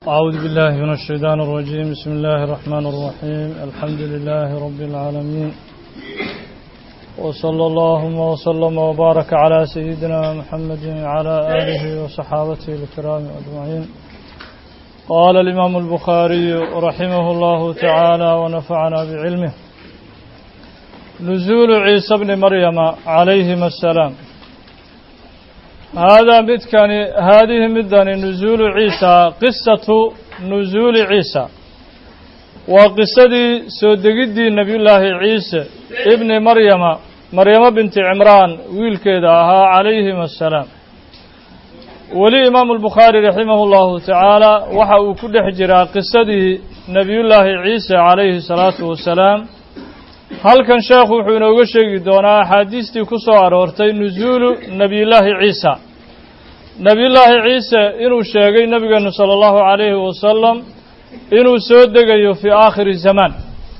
أعوذ بالله من الشيطان الرجيم بسم الله الرحمن الرحيم الحمد لله رب العالمين وصلى اللهم وسلم وبارك على سيدنا محمد وعلى آله وصحابته الكرام أجمعين قال الإمام البخاري رحمه الله تعالى ونفعنا بعلمه نزول عيسى بن مريم عليهما السلام هذا مدكن هذه مدن نزول عيسى قصة نزول عيسى وقصدي سودقدي نبي الله عيسى ابن مريم مريم بنت عمران ويل كذا عليهما السلام ولي إمام البخاري رحمه الله تعالى وحا كل حجرا قصدي نبي الله عيسى عليه الصلاة والسلام halkan sheekhu wuxuu inooga sheegi doonaa axaadiistii ku soo aroortay nusuulu nebiyullaahi ciisa nebiyullaahi ciise inuu sheegay nebigeenu sala allahu calayhi wasalam inuu soo degayo fii aakhiri zamaan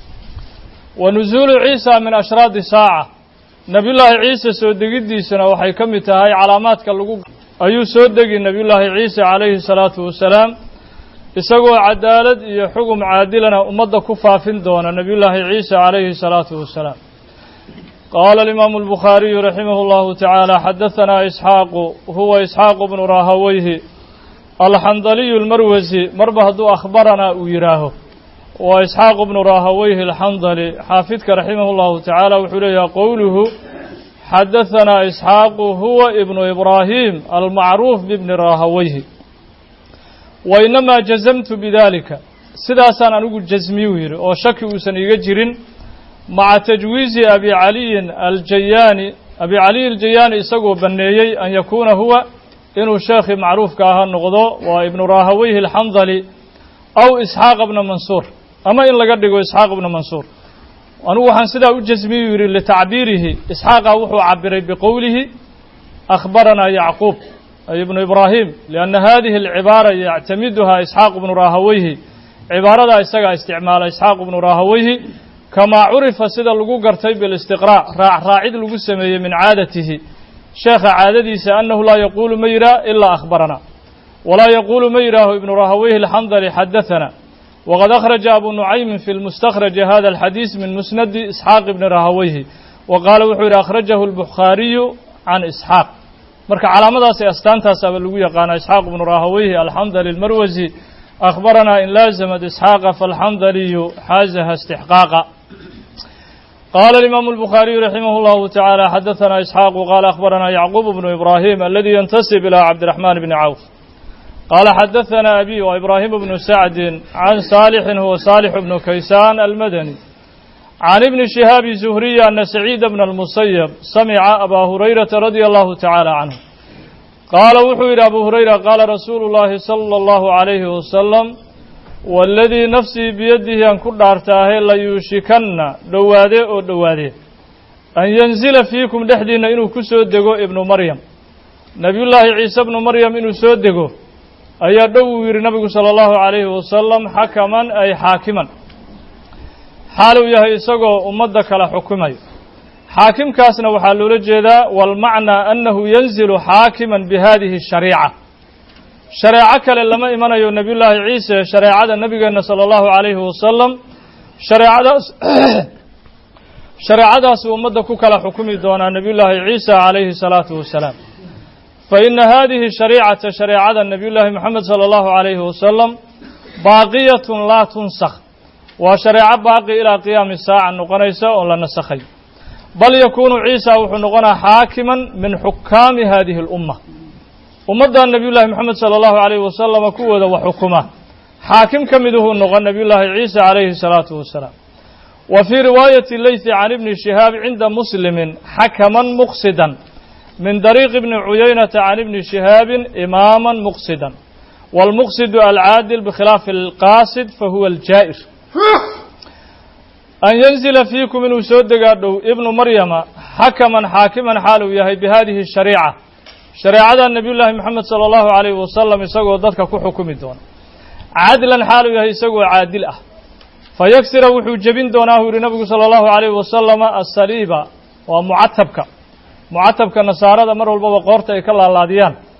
wa nusuulu ciisa min ashraadi saaca nebiyullaahi ciise soo degiddiisuna waxay ka mid tahay calaamaadka lagu ayuu soo degi nebiyullaahi ciise calayhi salaatu wasalaam isagoo cadaalad iyo xugum caadilana ummadda ku faafin doona nebiyullaahi ciisa calayhi salaatu wasalaam qaala alimaamu albukhaariyu raximah llahu tacaala xadahanaa isxaaqu huwa isxaaqu bnu rahaweyhi alxandaliyu almarwasi marba hadduu akhbaranaa uu yidhaaho waa isxaaqu bnu rahaweyhi alxandali xaafidka raximah llahu tacaala wuxuu leeyahay qowluhu xadahanaa isxaaqu huwa ibnu ibraahim almacruuf bibni rahaweyhi wa inamaa jazamtu bidaalika sidaasaan anigu jasmiyuu yidhi oo shaki uusan iiga jirin maca tajwiizi abi caliyin aljayaani abi caliy aljayaani isagoo banneeyey an yakuuna huwa inuu sheekhii macruufka ahaa noqdo waa ibnu rahaweyhi alxandali aw isxaaq bna mansuur ama in laga dhigo isxaaq bna mansuur anigu waxaan sidaa u jasmiyuu yidhi litacbiirihi isxaaqa wuxuu cabiray biqowlihi akhbaranaa yacquub ay ibnu ibraahim lianna hadihi alcibaara yactamiduhaa isxaaq bnu rahaweyhi cibaaradaa isagaa isticmaala isxaaq bnu rahaweyhi kamaa curifa sida lagu gartay bilistiqraac raac raacid lagu sameeyey min caadatihi sheekha caadadiisa annahu laa yaquulu ma yidhaah ilaa akhbaranaa walaa yaquulu ma yidhaaho ibnu rahaweyhi alxandali xadahanaa waqad akhraja abu nucaymin fi lmustakhraji hada alxadiis min musnadi isxaaq ibni rahaweyhi wa qaala wuxuu yidhi akhrajahu albukhaariyu can isxaaq marka calaamadaas ee astaantaasaaba lagu yaqaana isxaaq bnu rahaweyhi alxandali almarwasi akhbaranaa in laazamat isxaaqa faalxandaliyu xaazaha istixqaaqa qaala alimaamu albukhaariyu raximah llahu tacaala xadahanaa isxaaqu qaala akhbaranaa yacquub bnu ibraahim aladi yantasib ilaa cabdiraxmaan bni cawf qaala xadahanaa abi wa ibraahim bnu sacdin can saalixin huwa saalix bnu kaysaan almadani can ibni shihaabi zuhriya ana saciida bna almusayab samica abaa hurayrata radia allahu tacaala canhu qaala wuxuu yidhi abu hurayra qaala rasuulu llaahi sala allahu calayhi wasalam waaladii nafsii biyadihi aan ku dhaartaahe layuushikanna dhowaade oo dhowaadee an yanzila fiikum dhexdiinna inuu ku soo dego ibnu maryam nebiyullaahi ciise bnu maryam inuu soo dego ayaa dhow uu yidhi nabigu sala allahu calayhi wasalam xakaman ay xaakiman xaaluu yahay isagoo ummadda kala xukumayo xaakimkaasna waxaa loola jeedaa walmacnaa annahu yanzilu xaakiman bi hadihi shariica shareeco kale lama imanayo nebiyullaahi ciise shareecada nebigeenna sala allahu calayhi wasalam shareecadaas shareecadaasuu ummadda ku kala xukumi doonaa nebiyullaahi ciisa calayhi salaatu wasalaam fa ina hadihi shariicata shareecada nebiyullaahi moxamed sala allahu calayhi wasalam baaqiyatun laa tunsakh waa shareeco baaqi ilaa qiyaami saaca noqonaysa oon la nasakhay bal yakuunu ciisa wuxuu noqonaa xaakiman min xukaami hadihi alumma ummadda nebiyullaahi moxamed sala allahu calayhi wasalama kuwooda wax xukuma xaakim ka miduhuu noqon nebiyullaahi ciisa calayhi salaatu wasalaam wa fii riwaayati leythi can ibni shihaab cinda muslimin xakaman muqsidan min dariiqi ibni cuyaynata can ibni shihaabin imaaman muqsidan waalmuqsidu alcaadil bikhilaafi alqaasid fahuwa aljaa'ir an yanzila fiikum inuu soo degaa dhow ibnu maryama xakaman xaakiman xaal uu yahay bi hadihi shariica shareecada nebiyullaahi moxamed sala allahu calayhi wasalam isagoo dadka ku xukumi doona cadlan xaal uu yahay isagoo caadil ah fa yagsira wuxuu jebin doonaa uu yihi nabigu sala allahu calayhi wasalama asaliiba waa mucatabka mucatabka nasaarada mar walbaba qoorta ay ka laalaadiyaan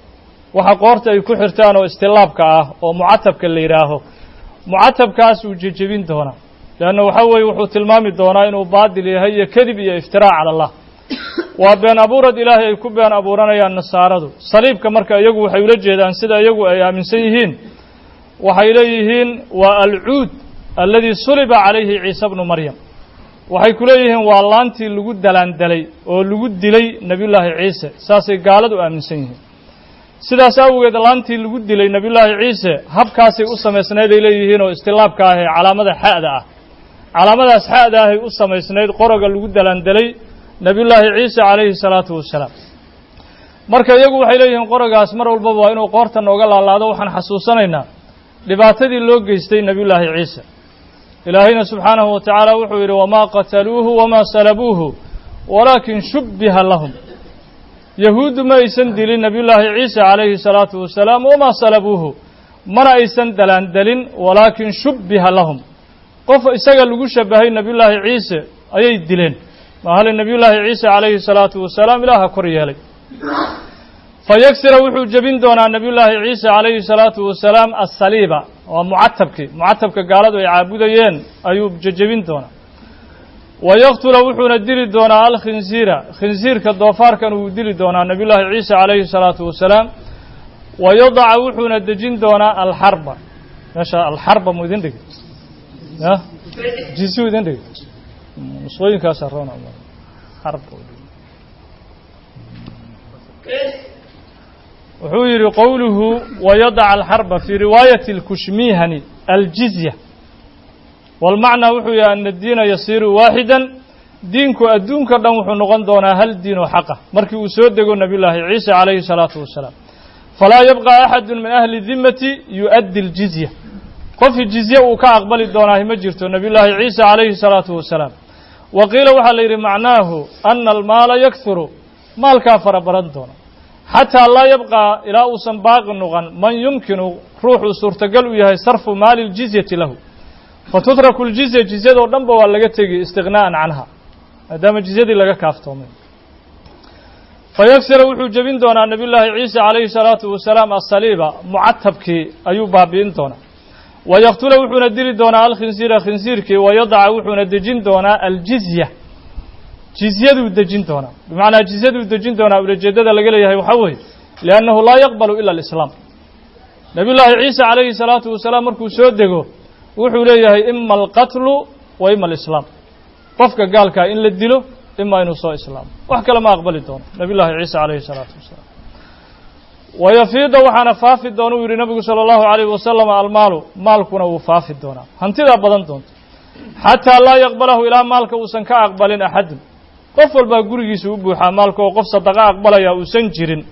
waxa qoorta ay ku xirtaan oo istilaabka ah oo mucatabka la yidhaaho mucatabkaas uu jejebin doonaa leanna waxa weeye wuxuu tilmaami doonaa inuu baadil yahay iyo kadib iyo iftiraac cala allah waa been abuurad ilaahay ay ku been abuuranayaan nasaaradu saliibka marka iyagu waxay ula jeedaan sida iyagu ay aaminsan yihiin waxay leeyihiin waa alcuud alladii suliba calayhi ciise bnu maryam waxay ku leeyihiin waa laantii lagu dalaandalay oo lagu dilay nebiyullaahi ciise saasay gaaladu aaminsan yihiin sidaas awgeed laantii lagu dilay nebiyullaahi ciise habkaasay u samaysnayd ay leeyihiin oo istilaabka ah ee calaamada xa'da ah calaamadaas xa'da ahay u samaysnayd qoroga lagu dalaandalay nebiyullaahi ciise calayhi salaatu wasalaam marka iyagu waxay leeyihiin qorogaas mar walbaba waa inuu qoorta nooga laalaado waxaan xasuusanaynaa dhibaatadii loo geystay nebiyullaahi ciise ilaahayna subxaanahu wa tacaala wuxuu yidhi wamaa qataluuhu wamaa salabuuhu walaakin shubbiha lahum yahuuddu ma aysan dilin nebiyullaahi ciise calayhi salaatu wasalaam wamaa salabuuhu mana aysan dalaandalin walaakin shubbiha lahum qof isaga lagu shabahay nebiyullaahi ciise ayay dileen mahale nebiyullaahi ciise calayhi salaatu wasalaam ilaaha kor yeelay fayagsira wuxuu jebin doonaa nebiyullaahi ciise calayhi salaatu wasalaam assaliiba waa mucatabkii mucatabka gaaladu ay caabudayeen ayuu jejebin doonaa wa yaktula wuxuuna dili doonaa alkhinsiira khinsiirka doofaarkan wuu dili doonaa nebiyullaahi ciise calayhi salaatu wasalaam wa yadaca wuxuuna dejin doonaa alxarba meesha alxarba mu idin dhigi ya jisu idin dhigi nusqooyinkaasa roona xarb wuxuu yidhi qowluhu wayadaca alxarba fii riwaayati اlkushmihani aljizya walmacnaa wuxuu yahay ana diina yasiiru waaxidan diinku adduunka dhan wuxuu noqon doonaa hal diin oo xaqa markii uu soo dego nebiyullaahi ciise calayhi salaatu wasalaam falaa yabqa axadu min ahli dimmati yu'addi اljizya qofkii jizye uu ka aqbali doonaahi ma jirto nebiyullaahi ciise calayhi salaatu wasalaam wa qiila waxaa la yidhi macnaahu ana almaala yakhuru maalkaa fara baran doona xataa laa yabqaa ilaa uusan baaqi noqon man yumkinu ruuxuu suurtagal u yahay sarfu maali ljizyati lahu fatutraku ljizya jizyadoo dhanba waa laga tegi istiqnaa'an canha maadaama jizyadii laga kaaftoomay fayagsira wuxuu jebin doonaa nebiyullaahi ciise calayhi salaatu wasalaam asaliiba mucatabkii ayuu baabi'in doonaa wa yaktula wuxuuna dili doonaa alkhinsiira khinsiirkii wa yadaca wuxuuna dejin doonaa aljizya jizyaduu dejin doonaa bimacnaa jizyaduu dejin doonaa ulajeeddada laga leeyahay waxaa weeye liannahu laa yaqbalu ila alislaam nebiyullaahi ciise calayhi salaatu wasalaam markuu soo dego wuxuu leeyahay ima alqatlu wa ima alislaam qofka gaalkaa in la dilo ima inuu soo islaamo wax kale ma aqbali doono nebiyullaahi ciise calayhi salaatu wasalaam wayafiida waxaana faafi doona uu yidhi nabigu sala allahu calayhi wasalam almaalu maalkuna wuu faafi doonaa hantidaa badan doonta xataa laa yaqbalahu ilaa maalka uusan ka aqbalin axadun qof walbaa gurigiisa u buuxaa maalka oo qof sadaqa aqbalaya uusan jirin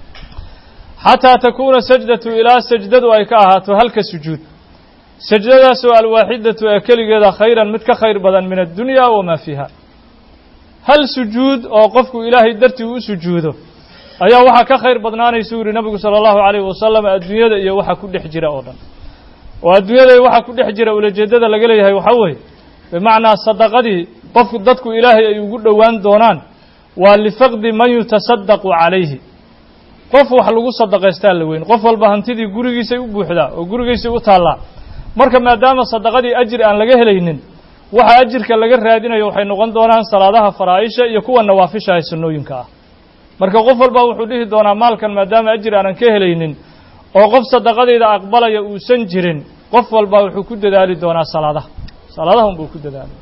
xataa takuuna sajdatu ilaa sajdadu ay ka ahaato halka sujuud sajdadaasoo alwaaxidatu ee keligeeda khayran mid ka khayr badan min addunya wamaa fiiha hal sujuud oo qofku ilaahay dartii u sujuudo ayaa waxaa ka khayr badnaanaysa u yihi nabigu sala allahu calayhi wasalam adduunyada iyo waxa ku dhex jira oo dhan oo adduunyada iyo waxa ku dhex jira ulajeeddada laga leeyahay waxaa weeye bimacnaa sadaqadii qofku dadku ilaahay ay ugu dhowaan doonaan waa lifaqdi man yutasadaqu calayhi qof wax lagu sadaqaystaa la weyn qof walba hantidii gurigiisay u buuxdaa oo gurigiisay u taallaa marka maadaama sadaqadii ajir aan laga helaynin waxa ajirka laga raadinayo waxay noqon doonaan salaadaha faraa'isha iyo kuwa nawaafisha ee sunnooyinka ah marka qof walba wuxuu dhihi doonaa maalkan maadaama ajir aanan ka helaynin oo qof sadaqadayda aqbalaya uusan jirin qof walba wuxuu ku dadaali doonaa salaadaha salaadaha unbuu ku dadaalay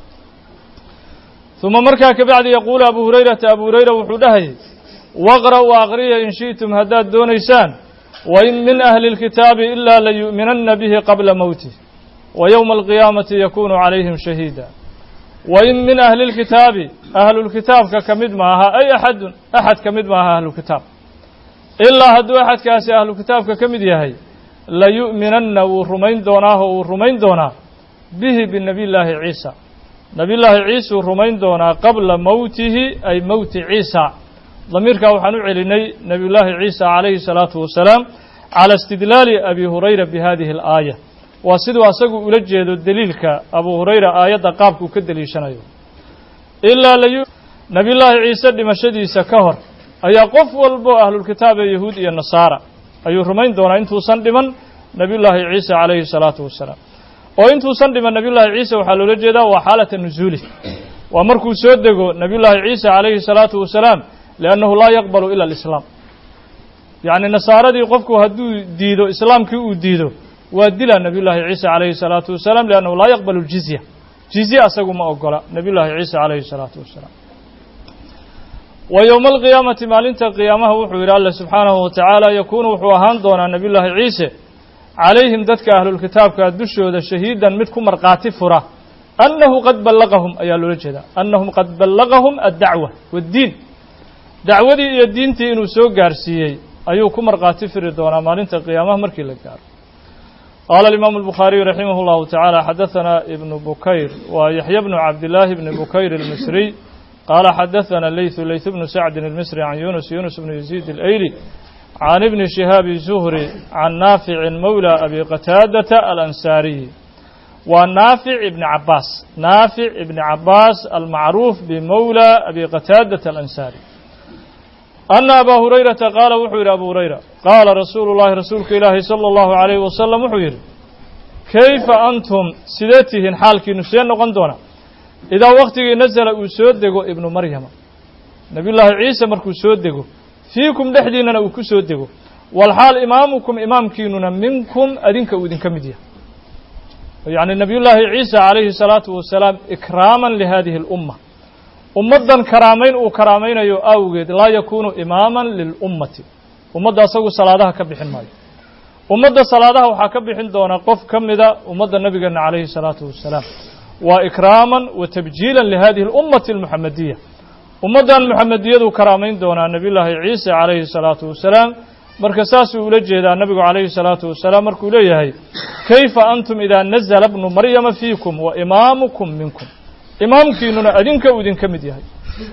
uma markaa kabacdi yaquulu abu hurayrata abu hurayra wuxuu dhahayay waqra'uu aqriya in shi'tum haddaad doonaysaan wain min ahli اlkitaabi ilaa layu'minanna bihi qabla mowtih wa yowma alqiyaamati yakunu calayhim shahiida wain min ahli اlkitaabi ahlulkitaabka ka mid maaha ay axadun axad ka mid maaha ahlulkitaab ilaa hadduu axadkaasi ahlukitaabka ka mid yahay layu'minanna wuu rumayn doonaaho wuu rumayn doonaa bihi binabiy llaahi ciisa nabiyullaahi ciisuu rumayn doonaa qabla mowtihi ay mowti ciisa damiirkaa waxaan u celinay nebiyullaahi ciisa calayhi salaatu wasalaam cala istidlaali abi hurayra bi hadihi alaaya waa siduu asagu ula jeedo deliilka abu hurayra aayadda qaabkuu ka deliishanayo ilaa layu nebiyullaahi ciise dhimashadiisa ka hor ayaa qof walbo ahlulkitaab ee yahuud iyo nasaara ayuu rumayn doonaa intuusan dhiman nebiyullaahi ciisa calayhi salaatu wasalaam oo intuusan dhiman nebiyullaahi ciisa waxaa loola jeedaa waa xaalata nusuuli waa markuu soo dego nebiyullaahi ciisa calayhi salaatu wasalaam liannahu laa yaqbalu ila alislaam yacni nasaaradii qofku hadduu diido islaamkii uu diido waa dila nebiyullaahi ciisa calayhi salaatu wasalaam liannahu laa yaqbalu ljizya jizye asagu ma ogola nebiyullaahi ciisa calayhi salaatu wasalaam wa yowma alqiyaamati maalinta qiyaamaha wuxuu yidhi alla subxaanahu wa tacaala yakuunu wuxuu ahaan doonaa nebiyullaahi ciise calayhim dadka ahlulkitaabka dushooda shahiidan mid ku markhaati fura annahu qad ballaqahum ayaa loola jeedaa annahum qad ballaqahum addacwa waddiin dacwadii iyo diintii inuu soo gaarsiiyey ayuu ku markhaati firi doonaa maalinta qiyaamaha markii la gaaro qaala alimaamu albukhaariyu raximah اllahu tacaala xadaثana ibnu bukayr waa yaxya bnu cabdillaahi bni bukayr almisriy qaala xadaثana leyثu leyث bnu sacdin almisri can yunus yunus bnu yaziid alayli can ibni shihaabi zuhri can naaficin mowla abi qataadata alansaariyi waa naafic ibni cabaas naafic ibni cabaas almacruuf bimowla abi qataadata alansaari ana abaa hurayrata qaala wuxuu yidhi abu hurayra qaala rasuulu llahi rasuulka ilaahi sala allahu calayhi wasalam wuxuu yidhi kayfa antum sidee tihiin xaalkiinu see noqon doona idaa waktigii nasala uu soo dego ibnu maryama nebiyullaahi ciise markuu soo dego fiikum dhexdiinnana uu ku soo dego walxaal imaamukum imaamkiinuna minkum adinka uu idinka mid yahay yacni nebiyullaahi ciisa calayhi salaatu wasalaam ikraaman lihadihi alumma ummaddan karaamayn uu karaamaynayo awgeed laa yakuunu imaaman lilummati ummadda asagu salaadaha ka bixin maayo ummadda salaadaha waxaa ka bixin doona qof ka mida ummadda nebigeenna calayhi salaatu wasalaam waa ikraaman wa tabjiilan lihadihi alummati almuxamadiya ummaddan muxamediyaduu karaamayn doonaa nebiyullaahi ciise calayhi salaatu wasalaam marka saasuu ula jeedaa nebigu calayhi salaatu wasalaam markuu leeyahay kayfa antum idaa nazala bnu maryama fiikum wa imaamukum minkum imaamkiinuna adinka uu idinka mid yahay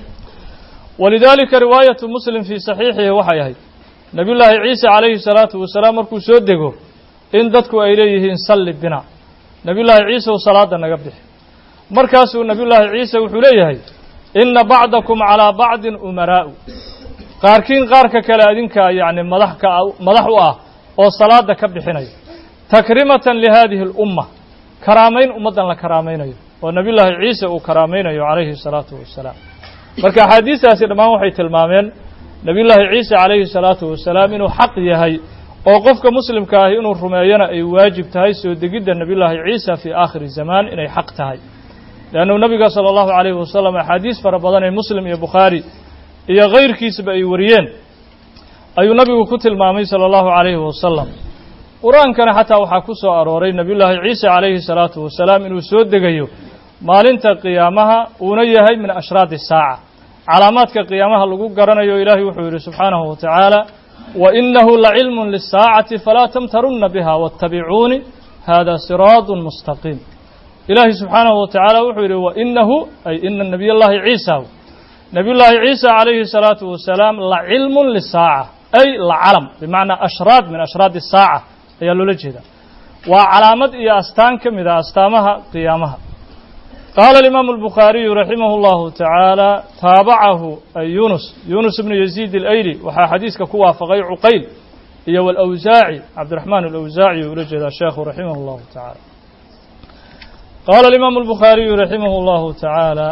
walidaalika riwaayatu muslim fii saxiixihi waxay ahayd nebiyullaahi ciise calayhi salaatu wasalaam markuu soo dego in dadku ay leeyihiin salli bina nebiyullaahi ciise u salaada naga bixi markaasuu nebiyullaahi ciise wuxuu leeyahay inna bacdakum calaa bacdin umaraa'u qaarkiin qaarka kale adinkaa yacni madax ka madax u ah oo salaada ka bixinayo takrimatan lihadihi alumma karaamayn ummaddan la karaamaynayo oo nebiyullaahi ciise uu karaamaynayo calayhi salaatu wasalaam marka axaadiistaasi dhammaan waxay tilmaameen nebiyullaahi ciise calayhi salaatu wasalaam inuu xaq yahay oo qofka muslimka ahi inuu rumeeyana ay waajib tahay soo degidda nebiyullaahi ciisa fii aakhiri zamaan inay xaq tahay leannu nebiga sala allahu calayhi wasalam axaadiis fara badan ee muslim iyo bukhaari iyo kayrkiisaba ay wariyeen ayuu nabigu ku tilmaamay sala allahu calayhi wasalam qur-aankana xataa waxaa ku soo arooray nebiyullaahi ciise calayhi salaatu wasalaam inuu soo degayo maalinta qiyaamaha uuna yahay min ashraadi saaca calaamaadka qiyaamaha lagu garanayo ilaahay wuxuu yidhi subxaanahu wa tacaala wa inahu lacilmun lisaacati falaa tamtarunna biha waatabicuuni hada siraadun mustaqiim ilaahay subxaanahu wa tacaala wuxuu yidhi wa inahu ay ina nebiy llaahi ciisa nebiyullaahi ciisa calayhi salaatu wasalaam lacilmun lisaaca ay lacalam bimacnaa ashraad min ashraadi saaca ayaa loola jeedaa waa calaamad iyo astaan ka mid ah astaamaha qiyaamaha qaala alimaamu albukhaariyu raximah اllahu tacaala taabacahu ay yunus yunus bnu yaziid alayli waxaa xadiiska ku waafaqay cuqayl iyo walawsaaci cabdiraxmaan alawsaaci ula jeedaa sheekhu raximah اllahu tacaala qaala alimaamu albukhaariyu raximah اllahu tacaala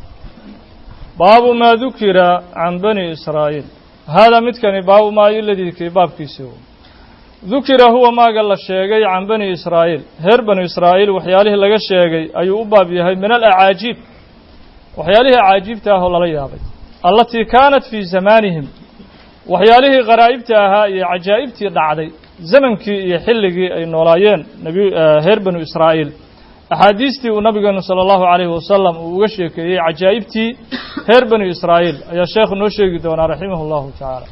baabu maa dukira can bani israa'iil haadaa midkani baabu maayo ladikii baabkiisi dukira huwa maaga la sheegay can bani israa'iil reer banu israa'iil waxyaalihii laga sheegay ayuu u baab yahay min alacaajiib waxyaalihii acaajiibta ah oo lala yaabay allatii kaanat fii zamaanihim waxyaalihii qaraa'ibta ahaa iyo cajaa'ibtii dhacday zamankii iyo xilligii ay noolaayeen nabi reer banu israa'iil axaadiistii uu nabigeenu sala allahu calayhi wasalam uu uga sheekeeyey cajaa'ibtii reer banu israa'iil ayaa sheekhu noo sheegi doonaa raximah allahu tacaala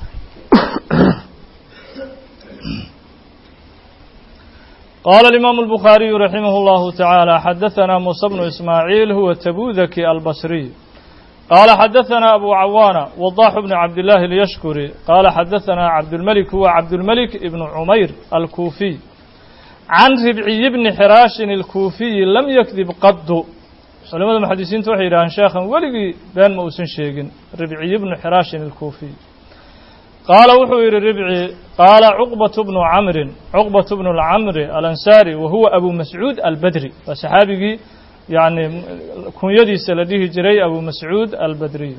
قال الإمام البخاري رحمه الله تعالى حدثنا موسى بن إسماعيل هو تبوذكي البصري قال حدثنا أبو عوانة وضاح بن عبد الله اليشكري قال حدثنا عبد الملك هو عبد الملك ابن عمير الكوفي عن ربعي بن حراش الكوفي لم يكذب قد علماء المحدثين توحي إلى شيخا ولقي بين موسن شيخ ربعي بن حراش الكوفي qaala wuxuu yidhi ribci qaala cuqbatu bnu camrin cuqbatu bnu lcamri alansaari wa huwa abu mascuud albadri waa saxaabigii yani kunyadiisa la dhihi jiray abu mascuud albadriy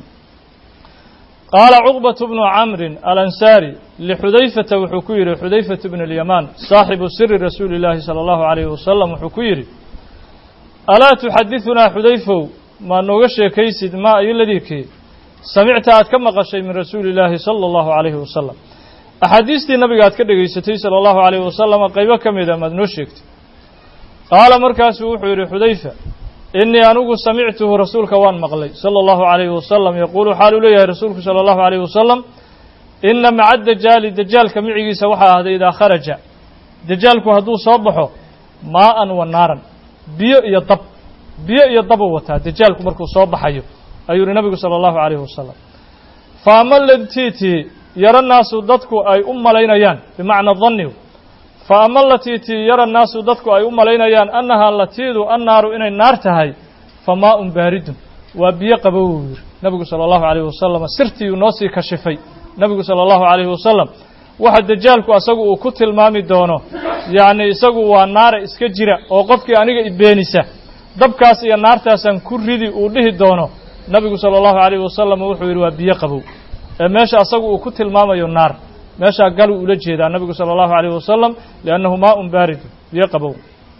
qaala cuqbatu bnu camrin alansaari lixudayfata wuxuu ku yidhi xudayfatu bn اlyamaan saaxibu siri rasuuli اllaahi salى allahu alayh wasalam wuxuu ku yidhi alaa tuxadidunaa xudayfow ma nooga sheekaysid ma ayo ladiikii samicta aad ka maqashay min rasuuli illaahi sala allahu calayhi wasalam axaadiistii nabiga aad ka dhegaysatay sala allahu calayhi wasalama qaybo ka mida maad noo sheegtay qaala markaasuu wuxuu yidhi xudayfa innii anigu samictuhu rasuulka waan maqlay sala allahu calayhi wasalam yaquulu xaal uu leeyahay rasuulku sala allahu calayhi wasalam inna maca dajaali dajaalka micigiisa waxaa ahday idaa kharaja dajaalku hadduu soo baxo maa'an wa naaran biyo iyo dab biyo iyo dabuu wataa dajaalku markuu soo baxayo ayuu yihi nabigu sala allahu calayhi wasalam fa ama latiitii yaro naasu dadku ay u malaynayaan bimacna dannigu fa ama latiitii yara naasu dadku ay u malaynayaan annahaa latiidu annaaru inay naar tahay fa maaun baaridun waa biyo qabow uu yidhi nabigu sala allahu calayhi wasalam sirtiiuu noo sii kashifay nabigu sala allahu calayhi wasalam waxa dajaalku asagu uu ku tilmaami doono yacni isagu waa naara iska jira oo qofkii aniga ibeenisa dabkaas iyo naartaasaan ku ridi uu dhihi doono nabigu sala allahu calayhi wasalam wuxuu yidhi waa biyo qabow ee meesha asagu uu ku tilmaamayo naar meeshaa galuu ula jeedaa nabigu sala allahu calayhi wasalam liannahu maaun baaridu biyo qabow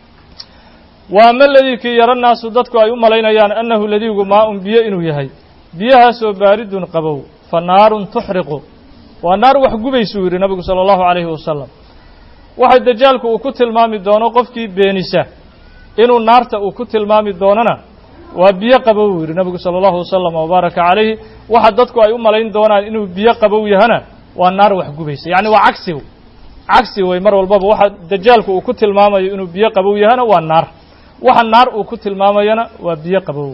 wa ama ladii kii yaro naasu dadku ay u malaynayaan annahu ladiigu maaun biyo inuu yahay biyahaasoo baaridun qabow fa naarun tuxriqu waa naar wax gubaysuu yidhi nabigu sala allahu calayhi wasalam waxa dajaalku uu ku tilmaami doono qofkii beenisa inuu naarta uu ku tilmaami doonona waa biyo qabow uu yidhi nabigu sala allahu wasalam wabaaraka calayhi waxa dadku ay u malayn doonaan inuu biyo qabow yahana waa naar wax gubaysa yacni waa cagsi cagsi wey mar walbaba waxa dajaalku uu ku tilmaamayo inuu biyo qabow yahana waa naar waxa naar uu ku tilmaamayana waa biyo qabow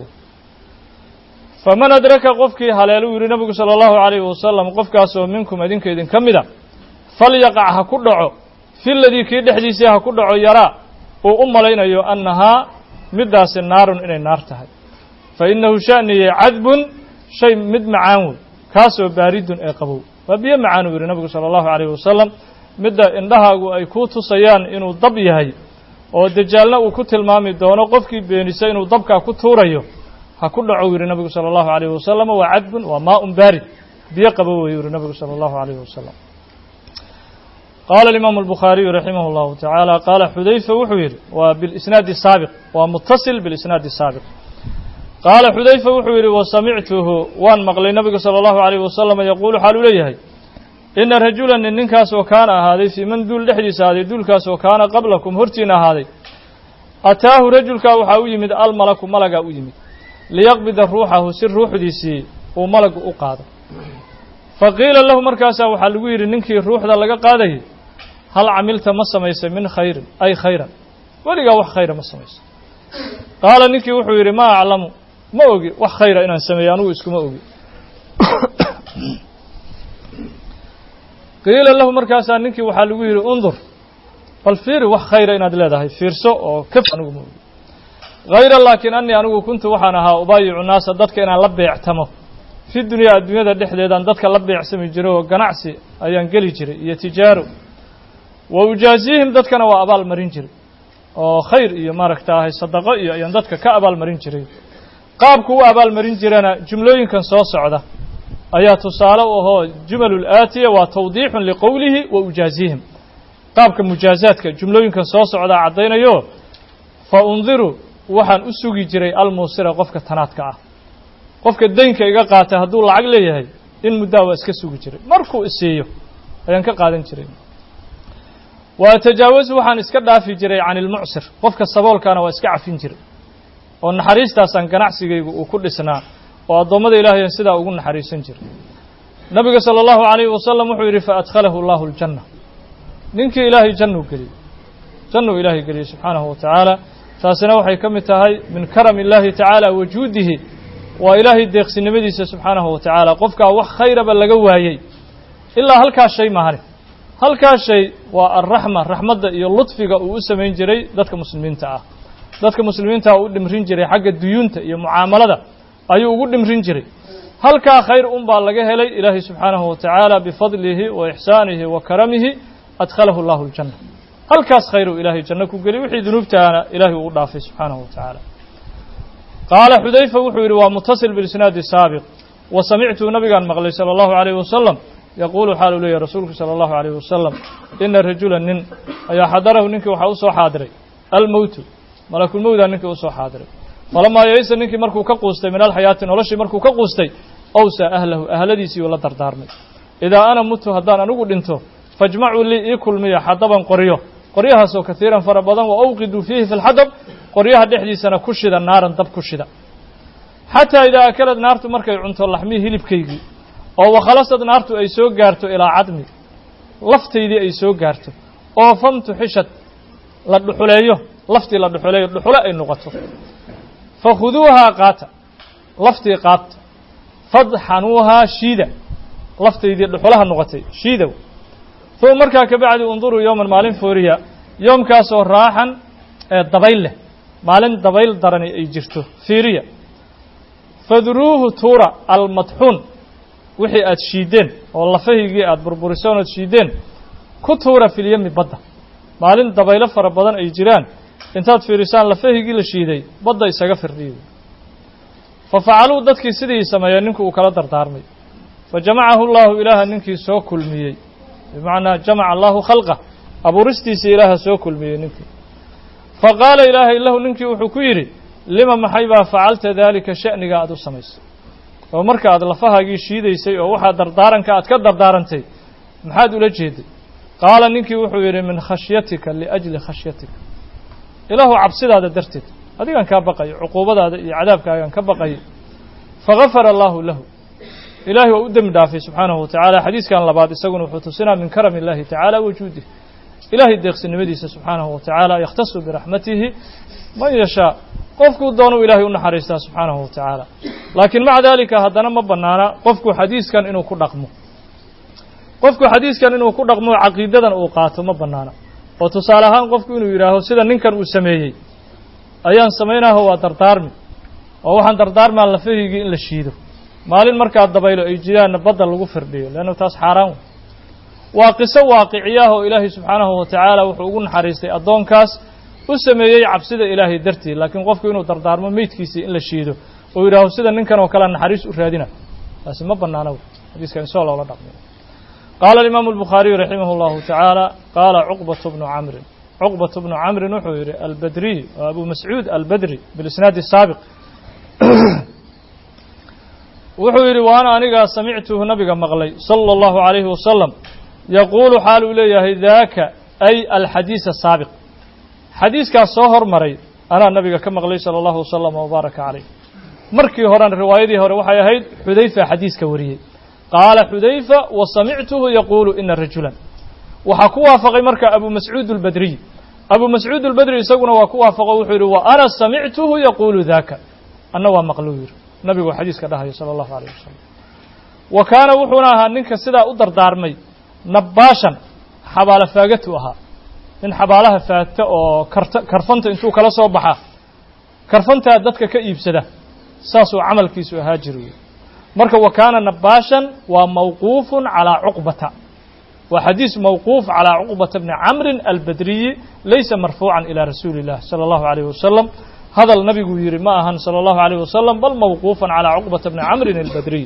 faman adraka qofkii haleelu yidhi nabigu sala allahu calayhi wasalam qofkaasoo minkum idinka idinka mida falyaqac ha ku dhaco fi ladii kii dhexdiisii ha ku dhaco yaraa uu u malaynayo annahaa middaasi naarun inay naar tahay fa innahu sha'niye cadbun shay mid macaan wey kaasoo baaridun ee qabow waa biyo macaan uu yidhi nabigu sala allahu calayhi wasalam midda indhahaagu ay kuu tusayaan inuu dab yahay oo dajaalna uu ku tilmaami doono qofkii beenisa inuu dabkaa ku tuurayo ha ku dhaco u yidhi nabigu sala allahu calayhi wasalam waa cadbun waa maaun baarid biyo qabow wey yidhi nabigu sala allahu calayhi wasalam qaala alimaamu albukhaariyu raximah llahu tacaala qaala xudayfa wuxuu yidhi waa bilisnaadi saabiq waa mutasil bilisnaadi saabiq qaala xudayfa wuxuu yidhi wasamictuhu waan maqlay nabigu sala allahu calayhi wasalam yaquulu xaaluu leeyahay ina rajulan nin ninkaas oo kaana ahaaday fii man duul dhexdiisa ahaaday duulkaas oo kaana qablakum hortiina ahaaday ataahu rajulkaa waxaa u yimid almalaku malagaa u yimid liyaqbida ruuxahu si ruuxdiisii uu malagu u qaado fa qiila lahu markaasaa waxaa lagu yidhi ninkii ruuxda laga qaadayay hal camilta ma samaysay min khayrin ay khayran weligaa wax khayra ma samayso qaala ninkii wuxuu yidhi maa aclamu ma ogi wax khayra inaan sameeyo anugu iskuma ogi qiila lahu markaasaa ninkii waxaa lagu yidhi undur bal fiiri wax khayra inaad leedahay fiirso oo kaf anigu ma ogi hayra laakiin anii anigu kuntu waxaan ahaa ubaayicu naasa dadka inaan la beectamo fi dunyaa adduunyada dhexdeedaan dadka la beecsami jiray oo ganacsi ayaan geli jiray iyo tijaaro wa ujaasihim dadkana waa abaal marin jiray oo khayr iyo maaragta ahay sadaqo iyo ayaan dadka ka abaal marin jiray qaabku u abaal marin jirana jumlooyinkan soo socda ayaa tusaale u ahoo jumalul aatiya waa tawdiixun liqowlihi wa ujaasihim qaabka mujaazaadka jumlooyinkan soo socdaa caddaynayo fa undiru waxaan u sugi jiray almuusira qofka tanaadka ah qofka daynka iga qaatay hadduu lacag leeyahay in muddaa waa iska sugi jiray markuu isiiyo ayaan ka qaadan jiray wa atajaawasu waxaan iska dhaafi jiray can ilmucsir qofka saboolkaana waa iska cafin jiray oo naxariistaasaan ganacsigaygu uu ku dhisnaa oo addoommada ilaahayan sidaa ugu naxariisan jiray nabiga sala allahu calayhi wasalam wuxuu yidhi fa adkhalahu allahu aljanna ninkii ilaahay jannuu geliyey jannuu ilaahay geliyey subxaanahu wa tacaala taasina waxay ka mid tahay min karami illaahi tacaala wajuudihi waa ilaahay deeqsinimadiisa subxaanahu wa tacaala qofkaa wax khayraba laga waayey ilaa halkaas shay mahani halkaas shay waa alraxma raxmadda iyo ludfiga uu u samayn jiray dadka muslimiinta ah dadka muslimiinta u dhimrin jiray xagga duyuunta iyo mucaamalada ayuu ugu dhimrin jiray halkaa khayr un baa laga helay ilaahay subxaanahu wa tacaala bifadlihi wa ixsaanihi wa karamihi adkhalahu allahu aljanna halkaas khayr uu ilaahay janno ku geliy wixii dunuubtaana ilaahay uu dhaafay subxaanahu wa tacaala qaala xudayfa wuxuu yidhi waa mutasil bilisnaadi saabiq wa samictuu nabigaan maqlay sala allahu alayhi wasalam yaquulu xaal uu leeyahy rasuulku sala allahu alayh wasalam ina rajula nin ayaa xadarahu ninkii waxaa usoo xaadiray almowtu malakulmowdaa ninkii usoo xaadiray falamaa yaysa ninkii markuu ka quustay min alxayaati noloshii markuu ka quustay owsaa ahlahu ahladiisii uu la dardaarmay idaa ana mutu haddaan anigu dhinto fajmacuu lii ii kulmiya xadaban qoryo qoryahaasoo kaiiran fara badan wa awqiduu fiihi fi lxadab qoryaha dhexdiisana ku shida naaran dab ku shida xataa idaa akalad naartu markay cunto laxmii hilibkaygii oo wakhalasad naartu ay soo gaarto ilaa cadmi laftaydii ay soo gaarto oo famtu xishad la dhuxuleeyo laftii la dhuxuleeyo dhuxule ay noqoto fakhuduuhaa qaata laftii qaabta fadxanuuhaa shiida laftaydii dhuxulaha noqotay shiidow uma markaa kabacdi unduruu yowman maalin fooriya yoomkaasoo raaxan ee dabayl leh maalin dabayl darani ay jirto fiiriya fadruuhu tuura almadxuun wixii aad shiideen oo lafahaygii aada burburiseen ood shiideen ku tuura filyami badda maalin dabaylo fara badan ay jiraan intaad fiirisaan lafahaygii la shiiday badda isaga firdhiyo fa facaluu dadkii sidii sameeyeen ninkii uu kala dardaarmay fa jamacahu llahu ilaaha ninkii soo kulmiyey bimacnaa jamaca allahu khalqa abuuristiisii ilaaha soo kulmiyey ninkii fa qaala ilaahay lahu ninkii wuxuu ku yidhi lima maxay baa facalta daalika sha'niga aada u samaysay oo marka aad lafahaagii shiidaysay oo waxaa dardaaranka aad ka dardaarantay maxaad ula jeeday qaala ninkii wuxuu yidhi min khashyatika liajli khashyatika ilaahu cabsidaada darteed adigaan kaa baqayo cuquubadaada iyo cadaabkaagaan ka baqayo fagafara allaahu lahu ilaahay waa u dembi dhaafay subxaanahu wa tacaala xadiiskan labaad isaguna wuxuu tusinaa min karami illahi tacaala wajuudih ilaahay deeqsinimadiisa subxaanahu wa tacaala yakhtasu biraxmatihi man yashaa qofkuu doonuu ilaahay u naxariistaa subxaanahu wa tacaala laakiin maca daalika haddana ma bannaana qofku xadiiskan inuu ku dhaqmo qofku xadiiskan inuu ku dhaqmo caqiidadan uu qaato ma bannaana oo tusaale ahaan qofku inuu yidhaaho sida ninkan uu sameeyey ayaan samaynaho waa dardaarmi oo waxaan dardaarmaa lafahaygii in la shiido maalin markaa dabaylo ay jiraanna badda lagu firdhiyo leanna taas xaaraan wey waa qiso waaqiciyaah oo ilaahay subxaanahu wa tacaala wuxuu ugu naxariistay addoonkaas u sameeyey cabsida ilaahay dartii laakiin qofku inuu dardaarmo meydkiisii in la shiido oo yidhaaho sida ninkan oo kale naxariis u raadina taasi ma bannaana wey xadiiskan insoo loola dhaqmay qaala alimaamu albukhaariyu raximah allahu tacaala qaala cuqbatu bnu camrin cuqbatu bnu camrin wuxuu yidhi albadriy waa abu mascuud albadri bilisnaadi saabiq wuxuu yidhi waana anigaa samictuhu nabiga maqlay sala allahu calayhi wasalam yaquulu xaal uu leeyahay daaka ay alxadiisa saabiq xadiiskaas soo hormaray anaa nabiga ka maqlay sala allahu wasalam wabaaraka calayh markii horena riwaayadii hore waxay ahayd xudayfa xadiiska wariyey qaala xudayfa wa samictuhu yaquulu ina rajulan waxaa ku waafaqay marka abu mascuud albadriy abu mascuud albadri isaguna waa ku waafaqo wuxuu yidhi wa ana samictuhu yaquulu daaka anna waa maqluu yidhi nabigu xadiiska dhahayo sala allahu alayh wasalam wa kaana wuxuuna ahaa ninka sidaa u dardaarmay nabbaashan xabaalo faagatu ahaa nin xabaalaha faagta oo karta karfanta intuu kala soo baxa karfantaa dadka ka iibsada saasuu camalkiisu ahaa jiri marka wa kaana nabbaashan waa mawquufun calaa cuqbata waa xadiis mawquuf calaa cuqbata bni camrin albadriyi laysa marfuucan ilaa rasuuli illah sala allahu alayh wasalam hadal nabiguu yidhi ma ahan salى اllahu عalيه wasalam bal mawquufan calىa cuqbata bni camrin albadriy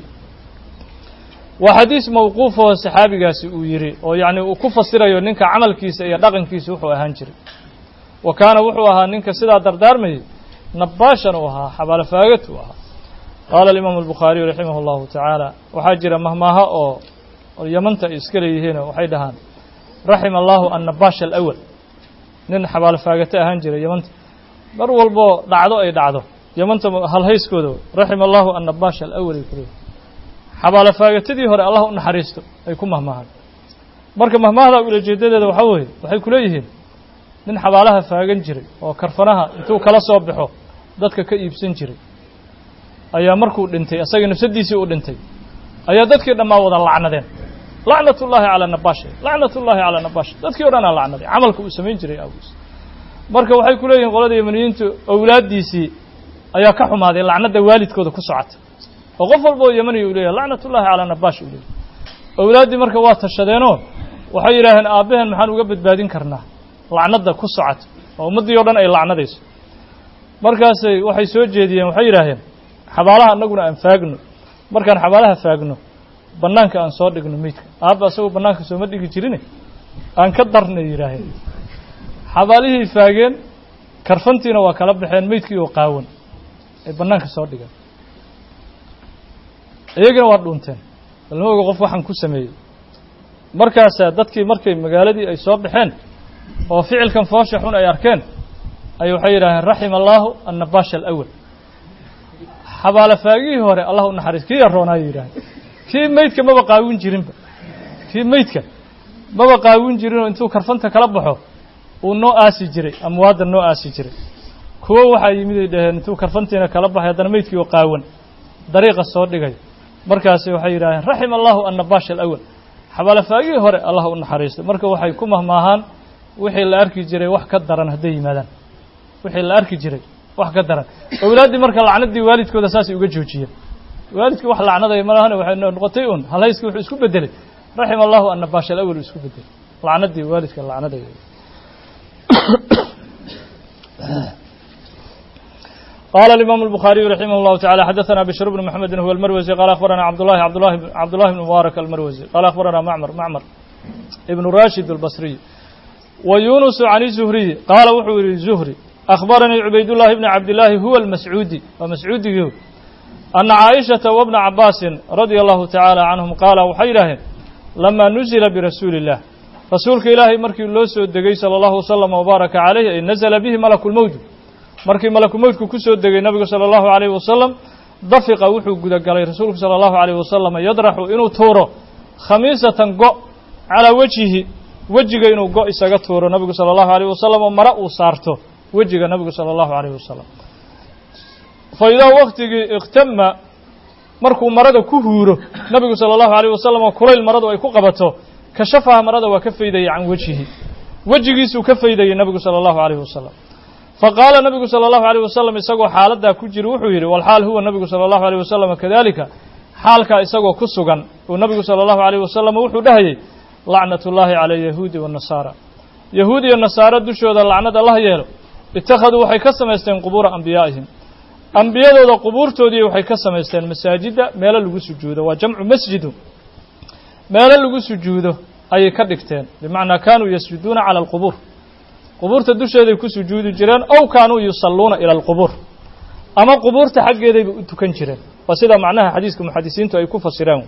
waa xadiis mawquufoo saxaabigaasi uu yidhi oo yacni uu ku fasirayo ninka camalkiisa iyo dhaqankiisa wuxuu ahaan jiray wa kaana wuxuu ahaa ninka sidaa dardaarmayay nabbaashan uu ahaa xabaalo faagat uu ahaa qaala alimaamu albukhaariyu raximah اllahu tacaala waxaa jira mahmaaha oo yamanta ay iska leeyihiinoo waxay dhahaan raxima allahu annabaash alawal nin xabaalo faagata ahaan jiray yamanta mar walboo dhacdo ay dhacdo yamanta halhayskooda raxima allahu annabaash alawal ay kuleeyihin xabaalo faagatadii hore allah u naxariisto ay ku mahmaahaan marka mahmaahda ulajeedadeeda waxaa weeye waxay ku leeyihiin nin xabaalaha faagan jiray oo karfanaha intuu kala soo baxo dadka ka iibsan jiray ayaa markuu dhintay asagii nafsadiisii uu dhintay ayaa dadkii dhammaa wada lacnadeen lacnat ullaahi calaa nabaash lacnat ullaahi calaa nabaash dadkii o dhan aa lacnaday camalka uu samayn jiray awgiis marka waxay ku leeyihin qolada yamaniyiintu awlaaddiisii ayaa ka xumaaday lacnadda waalidkooda ku socota oo qof walba oo yemani uu leeyahay lacnat ullahi calaa nabaash uu leeyahay owlaaddii marka waa tashadeenoo waxay yidhaaheen aabbaheen maxaan uga badbaadin karnaa lacnadda ku socota oo ummaddii o dhan ay lacnadayso markaasay waxay soo jeediyeen waxay yidhaaheen xabaalaha annaguna aan faagno markaan xabaalaha faagno bannaanka aan soo dhigno meydka aabba asagoo bannaanka sooma dhigi jirine aan ka darnay yidhaaheen xabaalihii faageen karfantiina waa kala baxeen meydkii oo qaawan ay bannaanka soo dhigeen iyagina waa dhuunteen balma oga qof waxaan ku sameeyey markaasaa dadkii markay magaaladii ay soo baxeen oo ficilkan foosha xun ay arkeen ay waxay yidhaaheen raxima allaahu annabaasha alawal xabaalo faagihii hore allah u naxariis kii yaroonaayay yidhaaheen kii meydka maba qaawin jirinba kii meydka maba qaawin jirinoo intuu karfanta kala baxo uu noo aasi jiray amwaadda noo aasi jiray kuwo waxaa yimid ay dhaheen intuu karfantiina kala baxay haddana meydkii oo qaawan dariiqa soo dhigay markaasi waxay yidhaaheen raxima allahu annabaasha alawal xabaalo faagihii hore allah u naxariistay marka waxay ku mahmaahaan wixii la arki jiray wax ka daran hadday yimaadaan wixii la arki jiray wax ka daran owlaaddii marka lacnadii waalidkooda saasay uga joojiyeen waalidkii wax lacnadaya malahana waxay noqotay un halayskii wuxuu isku bedelay raxima allahu annabaasha alawal uu isku bedelay lacnadii waalidka lacnadaya قال الإمام البخاري رحمه الله تعالى حدثنا بشر بن محمد هو المروزي قال أخبرنا عبد الله عبد الله عبد الله بن مبارك المروزي قال أخبرنا معمر معمر ابن راشد البصري ويونس عن الزهري قال وحور الزهري أخبرني عبيد الله بن عبد الله هو المسعودي ومسعودي أن عائشة وابن عباس رضي الله تعالى عنهم قال وحيره لما نزل برسول الله رسولك إلهي مركي اللوسو الدقي صلى الله وسلم وبارك عليه إن نزل به ملك الموت markii malaku mowdku ku soo degay nabigu sala allahu calayhi wasalam dafiqa wuxuu gudagalay rasuulku sala allahu calayhi wasalam yadraxu inuu tuuro khamiisatan go' calaa wejihi wejiga inuu go' isaga tuuro nabigu sala allahu alayh wasalam oo mare uu saarto wejiga nabigu sala allahu calayhi wasalam fa idaa waktigii ikhtama markuu marada ku huuro nabigu sala allahu alayh wasalam oo kulayl maradu ay ku qabato kashafaha marada waa ka faydayay can wejihi wejigiisuu ka faydayay nabigu sala allahu alayhi wasalam faqaala nabigu sala allahu alayh wasalam isagoo xaaladdaa ku jira wuxuu yidhi walxaal huwa nabigu sala allahu alayh wasalam kadalika xaalkaa isagoo ku sugan uu nabigu sala allahu alayh wasalam wuxuu dhahayey lacnat ullaahi cala yahuudi waannasaara yahuud iyo nasaaro dushooda lacnad allah yeelo ittakhaduu waxay ka samaysteen qubuura ambiyaa'ihim ambiyadooda qubuurtoodii waxay ka samaysteen masaajidda meelo lagu sujuudo waa jamcu masjidu meelo lagu sujuudo ayay ka dhigteen bimacnaa kaanuu yasjuduuna cala alqubuur qubuurta dusheeday ku sujuudi jireen ow kaanuu yusalluuna ila alqubuur ama qubuurta xaggeedayba u tukan jireen waa sida macnaha xadiiska muxadisiintu ay ku fasireen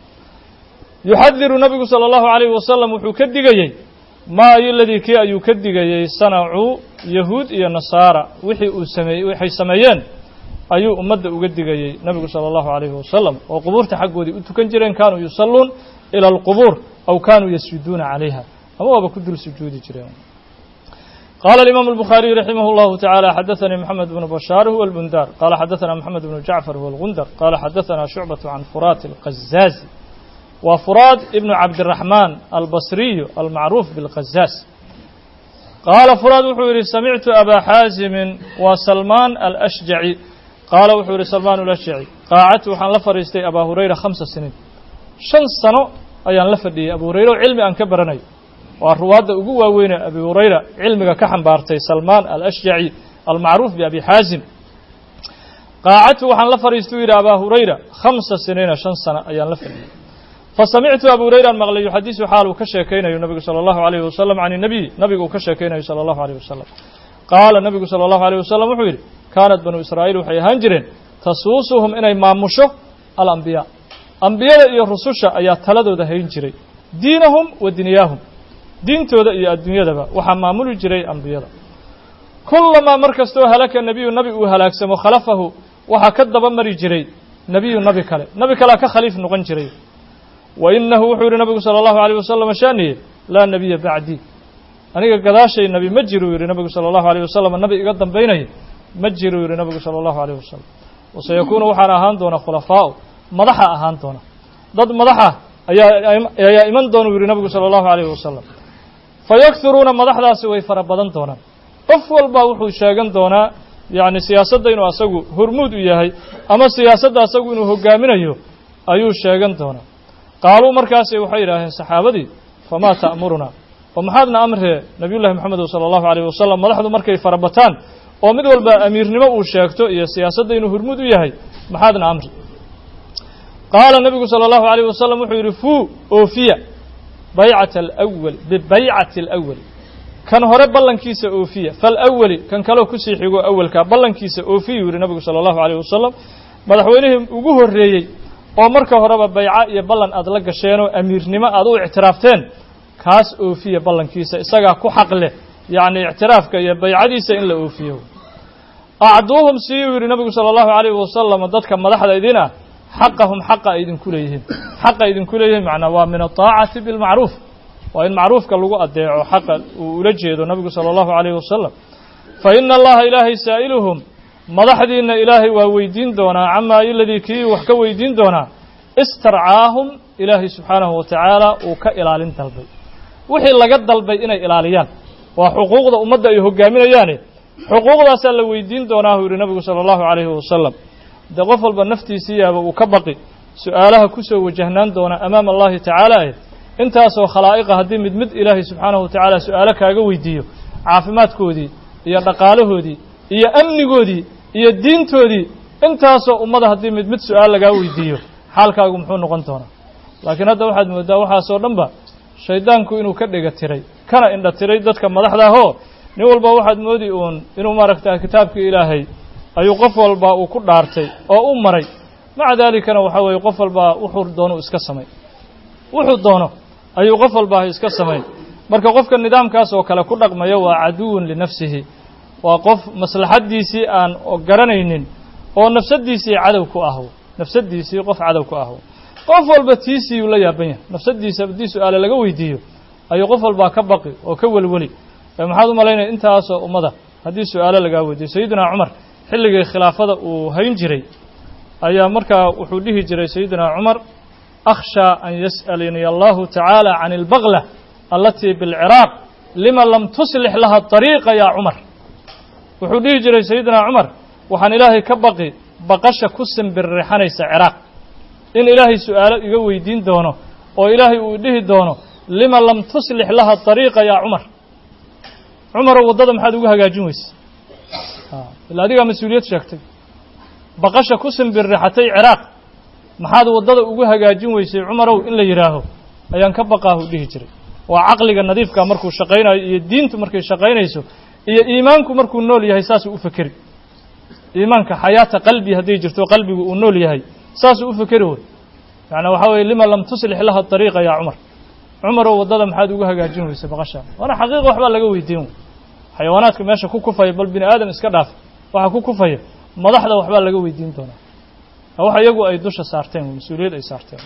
yuxadiru nabigu sala allahu calayhi wasalam wuxuu ka digayey maa ayo ladii kii ayuu ka digayey sanacuu yahuud iyo nasaara wixii uu sameeyey waxay sameeyeen ayuu ummadda uga digayey nabigu sala allahu calayhi wasalam oo qubuurta xaggoodii u tukan jireen kaanuu yusalluun ila alqubuur aw kaanuu yasjuduuna calayha ama waaba ku dul sujuudi jireen قال الإمام البخاري رحمه الله تعالى حدثني محمد بن بشار هو البندار قال حدثنا محمد بن جعفر هو الغندر قال حدثنا شعبة عن فرات القزاز وفراد ابن عبد الرحمن البصري المعروف بالقزاز قال فراد وحوري سمعت أبا حازم وسلمان الأشجعي قال وحوري سلمان الأشجعي قاعدت وحان لفريستي أبا هريرة خمس سنين شن سنة أيان لفدي أبو هريرة علمي أن كبرني waa ruwaadda ugu waaweyne abi hurayra cilmiga ka xambaartay salmaan alashjaci almacruuf biabi xaasim qaacadtu waxaan la fadhiistuu yidhi abaa hurayra khamsa siniina shan sano ayaan la fadhiyey fasamictu abu hurayraan maqlay yuxadisu xaal uu ka sheekaynayo nabigu sala allahu alayhi wasalam can inabiy nabigu uu ka sheekaynayo sala allahu alayh wasalam qaala nabigu sala allahu alayh wasalam wuxuu yidhi kaanat banuu israa'iil waxay ahaan jireen tasuusuhum inay maamusho alambiyaa ambiyada iyo rususha ayaa taladooda hayn jiray diinahum wa dunyaahum diintooda iyo adduunyadaba waxaa maamuli jiray ambiyada kullamaa mar kastoo halaka nebiyu nabi uu halaagsamo khalafahu waxaa ka daba mari jiray nebiyu nabi kale nabi kalea ka khaliif noqon jiray wa inahu wuxuu yihi nabigu sala allahu alayh wasalam shaaniye laa nebiya bacdii aniga gadaashay nebi ma jiruu yihi nabigu sala allahu alayh wasalam nabi iga dambaynaya ma jiruu yihi nabigu sala allahu alayh wasalam waseyakuunu waxaana ahaan doona khulafaa'u madaxa ahaan doona dad madaxa ayaa ayaa iman doona u yihi nabigu sala allahu alayh wasalam fayakhuruuna madaxdaasi way fara badan doonaan qof walba wuxuu sheegan doonaa yacni siyaasadda inuu asagu hormuud u yahay ama siyaasadda asagu inuu hogaaminayo ayuu sheegan doonaa qaaluu markaasi waxay yidhaaheen saxaabadii famaa ta'murunaa oo maxaadna amree nabiyullahi moxamed sala allahu alayh wasalam madaxdu markay farabataan oo mid walba amiirnimo uu sheegto iyo siyaasadda inuu hormuud u yahay maxaadna amri qaala nebigu sala allahu alayh wasalam wuxuu yidhi fuu oofiya baycata alawal bibaycati alawali kan hore ballankiisa oofiya falawali kan kaleo kusii xigo awalkaa ballankiisa oofiyuu yidhi nabigu sala allahu alayh wasalam madaxweynihii ugu horreeyey oo marka horeba bayco iyo ballan aad la gasheenoo amiirnimo aad u ictiraafteen kaas oofiya ballankiisa isagaa ku xaq leh yacni ictiraafka iyo baycadiisa in la oofiyo acduuhum siiyuu yidhi nabigu sala allahu alayhi wasalam dadka madaxda idin ah xaqahum xaqa ay idinku leeyihiin xaqa idinku leeyihiin macnaa waa min ataacati bilmacruuf waa in macruufka lagu adeeco xaqa uu ula jeedo nabigu sala allahu alayhi wasalam fa ina allaha ilaahay saa'iluhum madaxdiinna ilaahay waa weydiin doonaa camaa iladii kii wax ka weydiin doonaa istarcaahum ilaahay subxaanahu wa tacaala uu ka ilaalin dalbay wixii laga dalbay inay ilaaliyaan waa xuquuqda ummadda ay hogaaminayaane xuquuqdaasaa la weydiin doonaa uu yidhi nabigu sala allahu calayhi wasalam dee qof walba naftiisii yaaba uu ka baqi su-aalaha kusoo wajahnaan doona amaama allahi tacaala eh intaasoo khalaa'iqa haddii mid mid ilaahay subxaanahu wa tacaala su-aalo kaaga weydiiyo caafimaadkoodii iyo dhaqaalahoodii iyo amnigoodii iyo diintoodii intaasoo ummada haddii mid mid su-aal lagaa weydiiyo xaalkaagu muxuu noqon doonaa laakiin hadda waxaad mooddaa waxaasoo dhan ba shaydaanku inuu ka dhega tiray kana indha tiray dadka madaxda ahoo nin walba waxaad moodi uun inuu maaragta kitaabkii ilaahay ayuu qof walba uu ku dhaartay oo u maray maca daalikana waxaa weeye qof walba wuxuu doono iska samay wuxuu doono ayuu qof walba iska samay marka qofka nidaamkaas oo kale ku dhaqmaya waa caduwun linafsihi waa qof maslaxaddiisii aan garanaynin oo nafsaddiisii cadow ku ahwo nafsaddiisii qof cadow ku ahwo qof walba tiisii uu la yaaban yahay nafsaddiisa haddii su-aale laga weydiiyo ayuu qof walbaa ka baqi oo ka welweli maxaad u malaynaya intaasoo ummada haddii su-aalo lagaa weydiiyo sayidina cumar xilligii khilaafada uu hayn jiray ayaa markaa wuxuu dhihi jiray sayidina cumar akhshaa an yas'alanii allahu tacaala can albaqla alatii bilciraaq lima lam tuslix laha طariiqa yaa cumar wuxuu dhihi jiray sayidina cumar waxaan ilaahay ka baqi baqasha ku simbirrixanaysa ciraaq in ilaahay su-aalo iga weydiin doono oo ilaahay uu dhihi doono lima lam tuslix laha طariiqa yaa cumar cumarow waddada maxaad ugu hagaajin weyse ila adigaa mas-uuliyad sheegtay baqasha ku simbirrixatay ciraaq maxaad waddada ugu hagaajin weysay cumarow in la yidhaaho ayaan ka baqaahu dhihi jiray waa caqliga nadiifka markuu shaqaynayo iyo diintu markay shaqaynayso iyo iimaanku markuu nool yahay saasuu u fekeri iimaanka xayaata qalbi hadday jirto qalbigu uu nool yahay saasuu u fekeri wey macnaa waxaa weye lima lam tuslix laha طariiqa yaa cumar cumarow waddada maxaad ugu hagaajin weysay baqashaa waana xaqiiqa waxbaa laga weydiin xayawaanaadka meesha ku kufaya bal bini aadam iska dhaaf waxa ku kufaya madaxda waxbaa laga weydiin doonaa wax iyagu ay dusha saarteen mas-uuliyad ay saarteen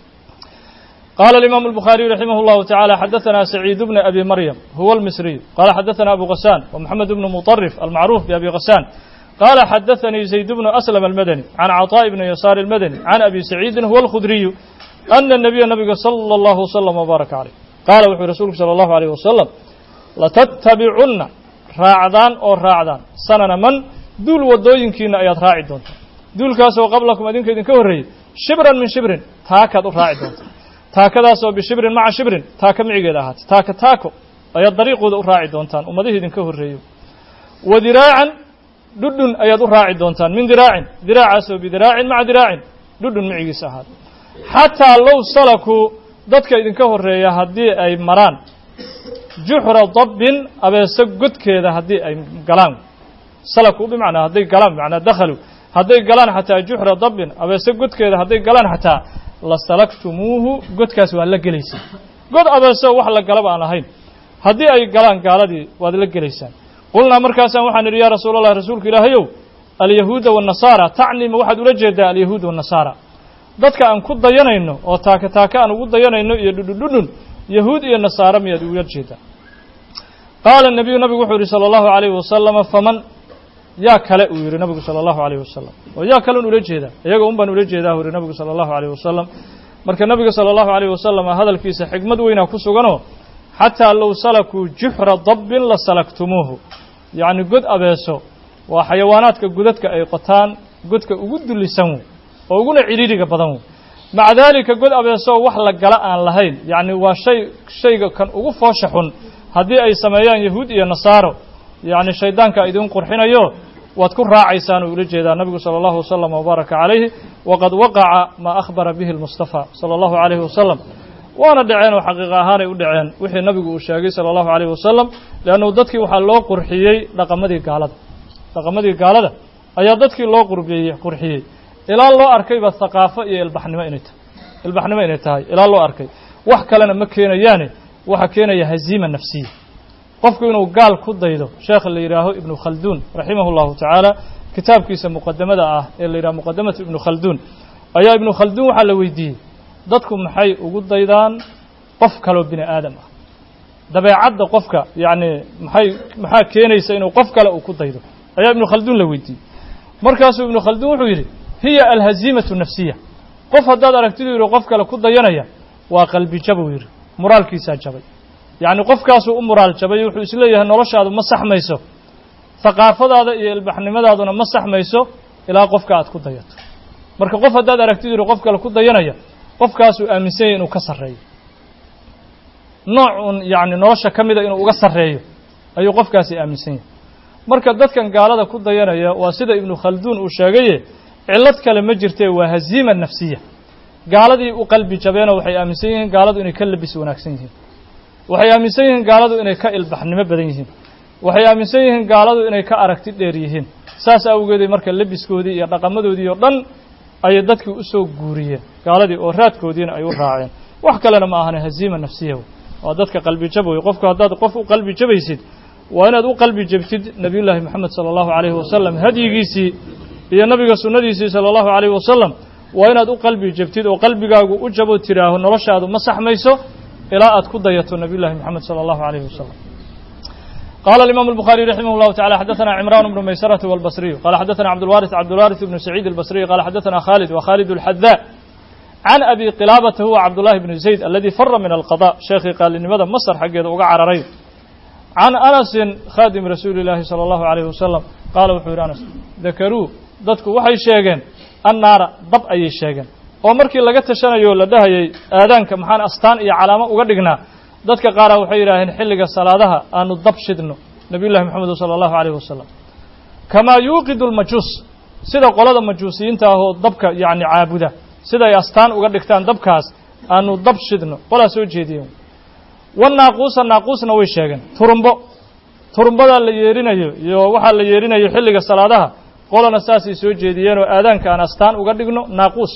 قال الإمام البخاري رحمه الله تعالى حدثنا سعيد بن أبي مريم هو المصري قال حدثنا أبو غسان ومحمد بن مطرف المعروف بأبي غسان قال حدثني زيد بن أسلم المدني عن عطاء بن يسار المدني عن أبي سعيد هو الخدري أن النبي النبي صلى الله وسلم وبارك عليه قال وحي رسولك صلى الله عليه وسلم لتتبعن راعدان أو راعدان سنن من دول ودوينكين أيات راعي دون دول كاسو قبلكم أدينك إذن كوري شبرا من شبر تاكد راعي دون taakadaasoo bishibrin maca shibrin taaka micigeeda ahaatay taaka taako ayaad dariiqooda u raaci doontaan ummadihii idinka horreeyo wa diraacan dhudhun ayaad u raaci doontaan min diraacin diraacaasoo bidiraacin maca diraacin dhudhun micigiisa ahaatay xataa low salakuu dadka idinka horreeya haddii ay maraan juxra dabbin abeeso godkeeda haddii ay galaan salaku bimacnaa hadday galaan bimacnaa dakhaluu hadday galaan xataa juxra dabbin abeeso godkeeda hadday galaan xataa lasalaktumuuhu godkaas waa la gelaysaan god abeeso wax la galaba aan ahayn haddii ay galaan gaaladii waad la gelaysaan qulnaa markaasaan waxaan idhi yaa rasuul allah rasuulka ilaahayow alyahuuda waannasaara tacnima waxaad ula jeedaa alyahuud waannasaara dadka aan ku dayanayno oo taaka taaka aan ugu dayanayno iyo dhudhundhudhun yahuud iyo nasaara miyaad ula jeedaa qaala nabiyu nabigu wuxuu yihi sala allahu alayhi wasalama faman yaa kale uu yihi nabigu salى اllahu عalيه wasalam oo yaa kalen ula jeedaa iyaga un baan ula jeedaa u yihi nabigu salى اllahu عalيه wasalam marka nabiga salى اllahu عalيه wasalam hadalkiisa xikmad weynaa ku suganoo xataa low salakuu juxra dabbin la salaktumuuhu yacni god abeeso waa xayawaanaadka godadka ay qotaan godka ugu dullisan wey oo uguna cidhiiriga badan wey maca daalika god abeesoo wax la gala aan lahayn yacni waa shay shayga kan ugu foosha xun haddii ay sameeyaan yahuud iyo nasaaro yacni shaydaanka idin qurxinayo waad ku raacaysaan uu ula jeedaa nabigu sala allahu wasalam wabaaraka calayhi waqad waqaca maa akhbara bihi lmustafa sala allahu calayhi wasalam waana dhaceen oo xaqiiqa ahaanay u dhaceen wixii nabigu uu sheegay sala allahu calayhi wasalam leannu dadkii waxaa loo qurxiyey dhaqamadii gaalada dhaqamadii gaalada ayaa dadkii loo qurbiyey qurxiyey ilaa loo arkayba haqaafo iyo ilbaxnimo inay tahay ilbaxnimo inay tahay ilaa loo arkay wax kalena ma keenayaane waxaa keenaya haziima nafsiya qofku inuu gaal ku daydo sheekha la yidhaaho ibnu khalduun raximahu llahu tacaala kitaabkiisa muqadamada ah ee la yidhaho muqadamatu ibnu khalduun ayaa ibnu khalduun waxaa la weydiiyey dadku maxay ugu daydaan qof kaloo bini aadam ah dabeecadda qofka yacni maxay maxaa keenaysa inuu qof kale uu ku daydo ayaa ibnu khalduun la weydiiyey markaasuu ibnu khalduun wuxuu yidhi hiya alhaziimatu nafsiya qof haddaad aragtidu yidhi qof kale ku dayanaya waa qalbi jabuu yidhi muraalkiisaa jabay yacni qofkaasuu u muraal jabay wuxuu isleeyahay noloshaadu ma saxmayso haqaafadaada iyo ilbaxnimadaaduna ma saxmayso ilaa qofka aad ku dayato marka qof haddaad aragtidu yidhi qof kale ku dayanaya qofkaasuu aaminsan yahy inuu ka sarreeyo nooc un yacni nolosha ka mida inuu uga sarreeyo ayuu qofkaasi aaminsan yahay marka dadkan gaalada ku dayanaya waa sida ibnu khalduun uu sheegaye cillad kale ma jirtee waa haziima nafsiya gaaladii u qalbi jabeenoo waxay aaminsan yihiin gaaladu inay ka labis wanaagsan yihiin waxay aaminsan yihiin gaaladu inay ka ilbaxnimo badan yihiin waxay aaminsan yihiin gaaladu inay ka aragti dheer yihiin saas awgeeday marka lebiskoodii iyo dhaqamadoodii oo dhan ayay dadkii u soo guuriyeen gaaladii oo raadkoodiina ay u raaceen wax kalena ma ahane haziima nafsiya waa dadka qalbi jab wey qofku haddaad qof u qalbi jabaysid waa inaad u qalbi jabtid nebiyullaahi moxamed sala allahu calayhi wasalam hadyigiisii iyo nabiga sunnadiisii sala allahu calayhi wasalam waa inaad u qalbi jabtid oo qalbigaagu u jabo tidhaaho noloshaadu ma saxmayso ilaa aad ku dayato nebiyullahi moxamed sala allahu calayhi wasalam قال الإمام البخاري رحمه الله تعالى حدثنا عمران بن ميسرة والبصري قال حدثنا عبد الوارث عبد الوارث بن سعيد البصري قال حدثنا خالد وخالد الحذاء عن أبي قلابة هو عبد الله بن زيد الذي فر من القضاء شيخي قال لماذا مصر حق وقع عررين عن أنس خادم رسول الله صلى الله عليه وسلم قال وحور أنس ذكروا dadku waxay sheegeen annaara dab ayay sheegeen oo markii laga tashanayo la dhahayay aadaanka maxaan astaan iyo calaamo uga dhignaa dadka qaara waxay yidhaaheen xilliga salaadaha aanu dab shidno nabiyullahi moxamed sala allahu calayh wasalam kamaa yuuqidu lmajuus sida qolada majuusiyiinta ahoo dabka yacni caabuda siday astaan uga dhigtaan dabkaas aanu dab shidno qolaa soo jeediyeen wanaaquusa naaquusna way sheegeen turumbo turumbadaa la yeerinayo iyo waxaa la yeerinayo xilliga salaadaha qolana saasay soo jeediyeen oo aadaanka aan astaan uga dhigno naaquus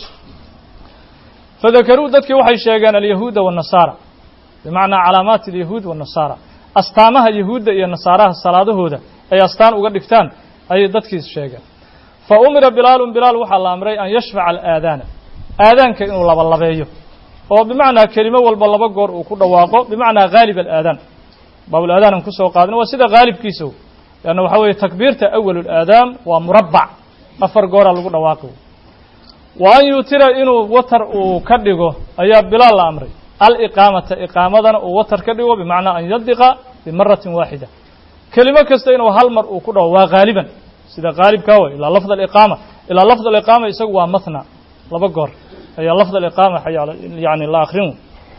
fadakaruu dadkii waxay sheegeen alyahuuda waannasaara bimacnaa calaamaati alyahuud waannasaara astaamaha yahuudda iyo nasaaraha salaadahooda ay astaan uga dhigtaan ayay dadkiis sheegeen fa umira bilaalun bilaal waxaa la amray an yashfaca alaadaana aadaanka inuu labalabeeyo oo bimacnaa kelimo walba laba goor uu ku dhawaaqo bimacnaa haalib alaadaan baabulaadaanan kusoo qaadin waa sida haalibkiisa leanna waxaa weeye takbiirta awalulaadaam waa murabbac afar gooraa lagu dhawaaqi wa an yuutira inuu watar uu ka dhigo ayaa bilaal la amray aliqaamata iqaamadana uu watar ka dhigo bimacnaa an yadiqa bimaratin waaxida kelimo kasta inuu hal mar uu ku dhawo waa haaliban sida haalibkaa way ilaa lafd aliqaama ilaa lafd aliqaama isagu waa mathna laba goor ayaa lafd aliqaama yani la akrin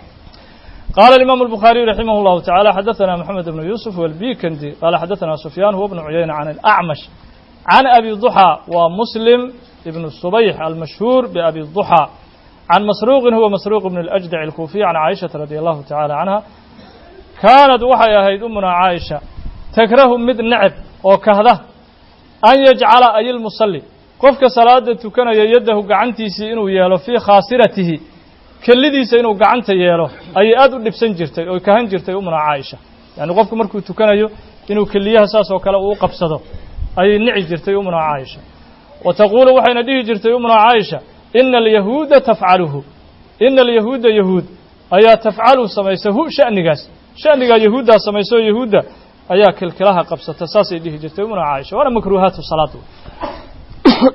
قال الإمام البخاري رحمه الله تعالى حدثنا محمد بن يوسف والبيكندي قال حدثنا سفيان هو ابن عيينة عن الأعمش عن أبي الضحى ومسلم ابن الصبيح المشهور بأبي الضحى عن مسروق هو مسروق بن الأجدع الكوفي عن عائشة رضي الله تعالى عنها كانت وحي هيد أمنا عائشة تكره مد نعب وكهده أن يجعل أي المصلي قفك صلاة تكن يده قعنتيسي إنه يالو في خاصرته kellidiisa inuu gacanta yeelo ayay aad u dhibsan jirtay oo kahan jirtay umuna caaisha yacni qofku markuu tukanayo inuu keliyaha saas oo kale uu qabsado ayay nici jirtay umuna caaisha wa taquulu waxayna dhihi jirtay umuna caaisha ina alyahuuda tafcaluhu ina alyahuuda yahuud ayaa tafcalu samaysa hu sha'nigaas sha'nigaa yahuuddaa samaysa oo yahuudda ayaa kilkilaha qabsata saasay dhihi jirtay umuna caaisha waana makruuhaatu salaad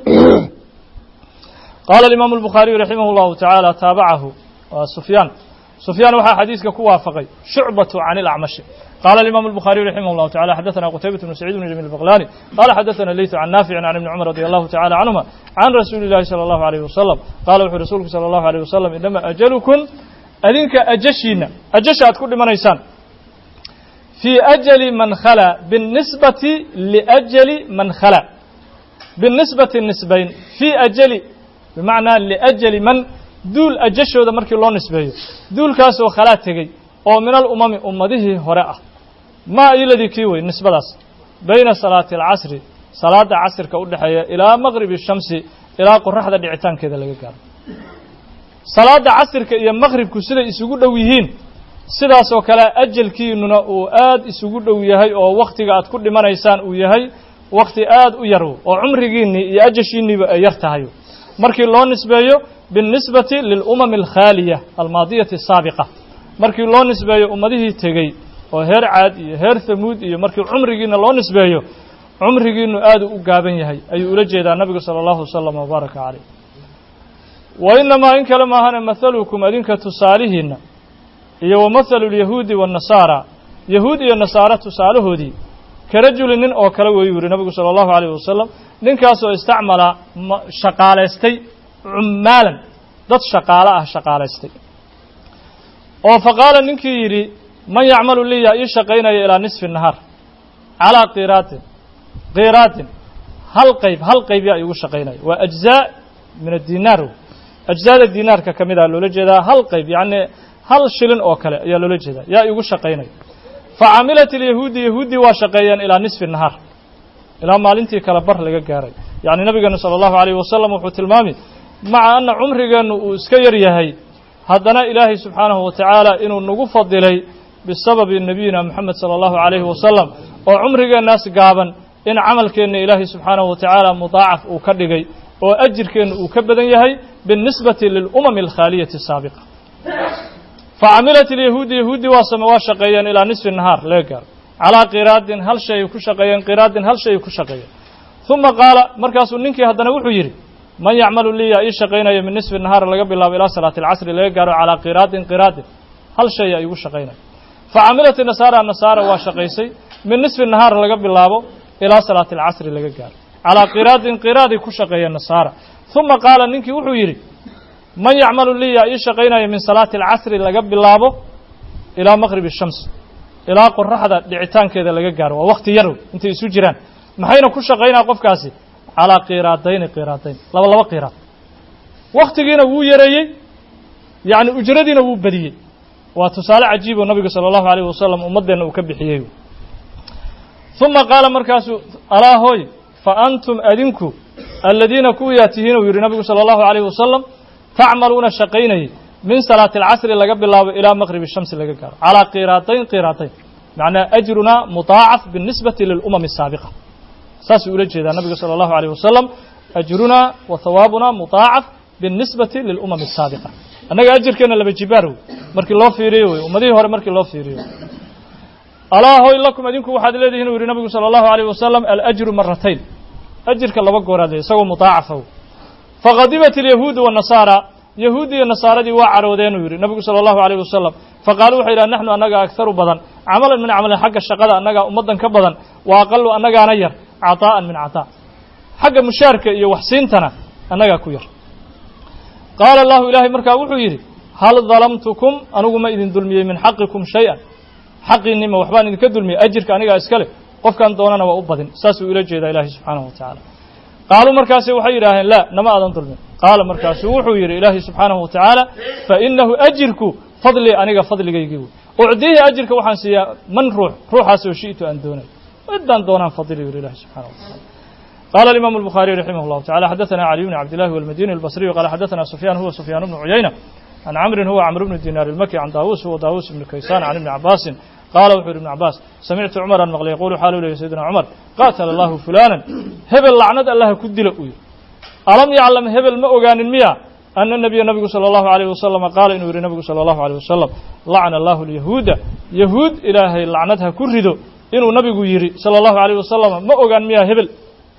قال الإمام البخاري رحمه الله تعالى تابعه سفيان سفyان waxaa xadيiثka ku waafقay شhuعبة عن الأعمشh قال الإمام البخاري رحمه الله تعالى حدثنا قتيبة بن سعيد بن جميل البغلاني قال حدثنا ليث عن نافع عن ابن عمر رضي الله تعالى عنهما عن رسول الله صلى الله عليه وسلم قال وxuu رasuulku صلى الله عليه وسلم إنما أجلكم adinka أجشhiina أجشha aad ku dhimanaysaan في أجل من khلى بالنسبة لأجل من khلى بالنسبة نسبayn في أجل بمعنى لأجل من duul ajashooda markii loo nisbeeyo duulkaasoo khalaa tegey oo min alumami ummadihii hore ah maa iladii kii wey nisbadaas bayna salaati alcasri salaada casrka u dhexeeya ilaa maqribi shamsi ilaa qoraxda dhicitaankeeda laga gaaro salaada casrka iyo maqribku siday isugu dhow yihiin sidaasoo kale ajalkiinuna uu aad isugu dhow yahay oo wakhtiga aad ku dhimanaysaan uu yahay wakhti aad u yar oo cumrigiinnii iyo ajashiinniiba ay yar tahay markii loo nisbeeyo biاlnisbati lilumami alkhaaliya almaadiyati asaabiqa markii loo nisbeeyo ummadihii tegey oo heer caad iyo heer hamuud iyo markii cumrigiina loo nisbeeyo cumrigiinu aadu u gaaban yahay ayuu ula jeedaa nabigu salى اllahu wasalam wbaaraka caleyh wa inamaa in kale maahane mahalukum adinka tusaalihiinna iyo wa mahalu lyahuudi waannasaara yahuud iyo nasaara tusaalahoodii ka rajuli nin oo kale weeyuu yihi nabigu salى اllahu alayh wasalam ninkaasoo istacmala shaqaalaystay cummaalan dad shaqaalo ah shaqaalaystay oo fa qaala ninkii yidhi man yacmalu li yaa ii shaqaynaya ilaa nisfi nahaar calaa qiraatin qiraatin hal qayb hal qayb yaa iigu shaqaynaya waa ajzaa min adinaar ajzaada dinaarka ka mid a loola jeedaa hal qayb yacni hal shilin oo kale ayaa loola jeedaa yaa iigu shaqaynaya fa camilat ilyahuudi yahuuddii waa shaqeeyeen ilaa nisfi nahaar ilaa maalintii kale bar laga gaaray yacni nabigeenu sala allahu alayh wasalam wuxuu tilmaami maca anna cumrigeennu uu iska yar yahay haddana ilaahay subxaanahu wa tacaala inuu nagu fadilay bisababi nebiyina moxamed sala allahu calayhi wasalam oo cumrigeennaas gaaban in camalkeenna ilaahay subxaanahu wa tacaala mudaacaf uu ka dhigay oo ajirkeenna uu ka badan yahay biاlnisbati lilumami alkhaaliyati asaabiqa facamilat ilyahuudi yahuudi waa same waa shaqeeyeen ilaa nisfi nahaar laga gaaro calaa qiraadin hal shay ay ku shaqeeyeen qiraadin hal shay ay ku shaqeeyeen uma qaala markaasuu ninkii haddana wuxuu yidhi man yacmalu lii yaa ii shaqaynaya min nisfi nahaar laga bilaabo ilaa salaati alcasri laga gaaro calaa qiraadin qiraadin hal shay yaa iigu shaqaynaya facamilat nasaara nasaara waa shaqaysay min nisfi nahaar laga bilaabo ilaa salaati alcasri laga gaaro calaa qiraadin qiraaday ku shaqeeyeen nasaara uma qaala ninkii wuxuu yidhi man yacmalu lii yaa ii shaqaynaya min salaati alcasri laga bilaabo ilaa maqribi shams ilaa qoraxda dhicitaankeeda laga gaaro waa wakti yarow intay isu jiraan maxayna ku shaqaynaa qofkaasi calaa qiraadayni qiraadayn laba laba qiraad waktigiina wuu yareeyey yacni ujradiina wuu badiyey waa tusaale cajiib oo nabigu sala allahu alayh wasalam ummaddeenna uu ka bixiyey uma qaala markaasuu alaa hooy fa antum adinku aladiina kuwiyaa tihiin uu yidhi nabigu sala allahu alayh wasalam tacmaluuna shaqaynayay min salaati alcasri laga bilaabo ilaa maqribi shamsi laga gaaro calaa qiraadayn qiraadayn macnaa ajrunaa mudaacaf biاlnisbati lilumami asaabiqa saasuu ula jeedaa nabigu salى اllahu alيyh wasalam ajrunaa wa hawaabunaa mudaacaf biاlnisbati lilumami asaabiqa annaga ajirkeenna laba jibaar wey markii loo fiiriyo wey ummadihii hore markii loo fiiriyo alaa hoy lakum idinku waxaad leedihin u yihi nabigu salى اllahu alayh wasalam alajru maratayn ajirka laba gooraad le isagoo mudaacafa faqadibat alyahuudu wالnasaara yahuudi iyo nasaaradii waa caroodeen uu yidhi nabigu salى اllahu alayh wasalam faqaaluu waxay yidhaha naxnu annaga agharu badan camalan min camalin xagga shaqada annagaa ummaddan ka badan wa aqalu annagaana yar caطaa'an min caطaa xagga mushaarka iyo waxsiintana annagaa ku yar qaala allahu ilaahay markaa wuxuu yidhi hal dalamtukum anigu ma idin dulmiyey min xaqikum shay-an xaqiinnima waxbaan idinka dulmiyey ajirka anigaa iska leh qofkan doonana waa u badin saasuu ila jeedaa ilaahay subxaanahu wa tacaala qaaluu markaasi waxay yidhaaheen laa nama aadan dulmin qaala markaasuu wuxuu yidhi ilaahay subxaanahu wa tacaala fainahu ajirku fadlii aniga fadligaygii wey ucdiihi ajirka waxaan siiyaa man ruux ruuxaasoo shi'tu aan doonay midaan doonaan fadili yidhi ilahi subxanahu wa tacala قال الإمام البخاري رحمه الله تعالى حدثنا علي بن عبد الله والمديني البصري قال حدثنا سفيان هو سفيان بن عيينة عن عمرو هو عمرو بن دينار المكي عن داووس هو داووس بن كيسان عن ابن عباس قال وحور ابن عباس سمعت عمر المغلي يقول حاله له سيدنا عمر قاتل الله فلانا هبل لعنة الله كدل أوي ألم يعلم هبل ما أغان المياه أن النبي النبي صلى الله عليه وسلم قال إنه النبي صلى الله عليه وسلم لعن الله اليهود يهود إلهي لعنتها كردو إنه نبي يري صلى الله عليه وسلم ما أغان مياه هبل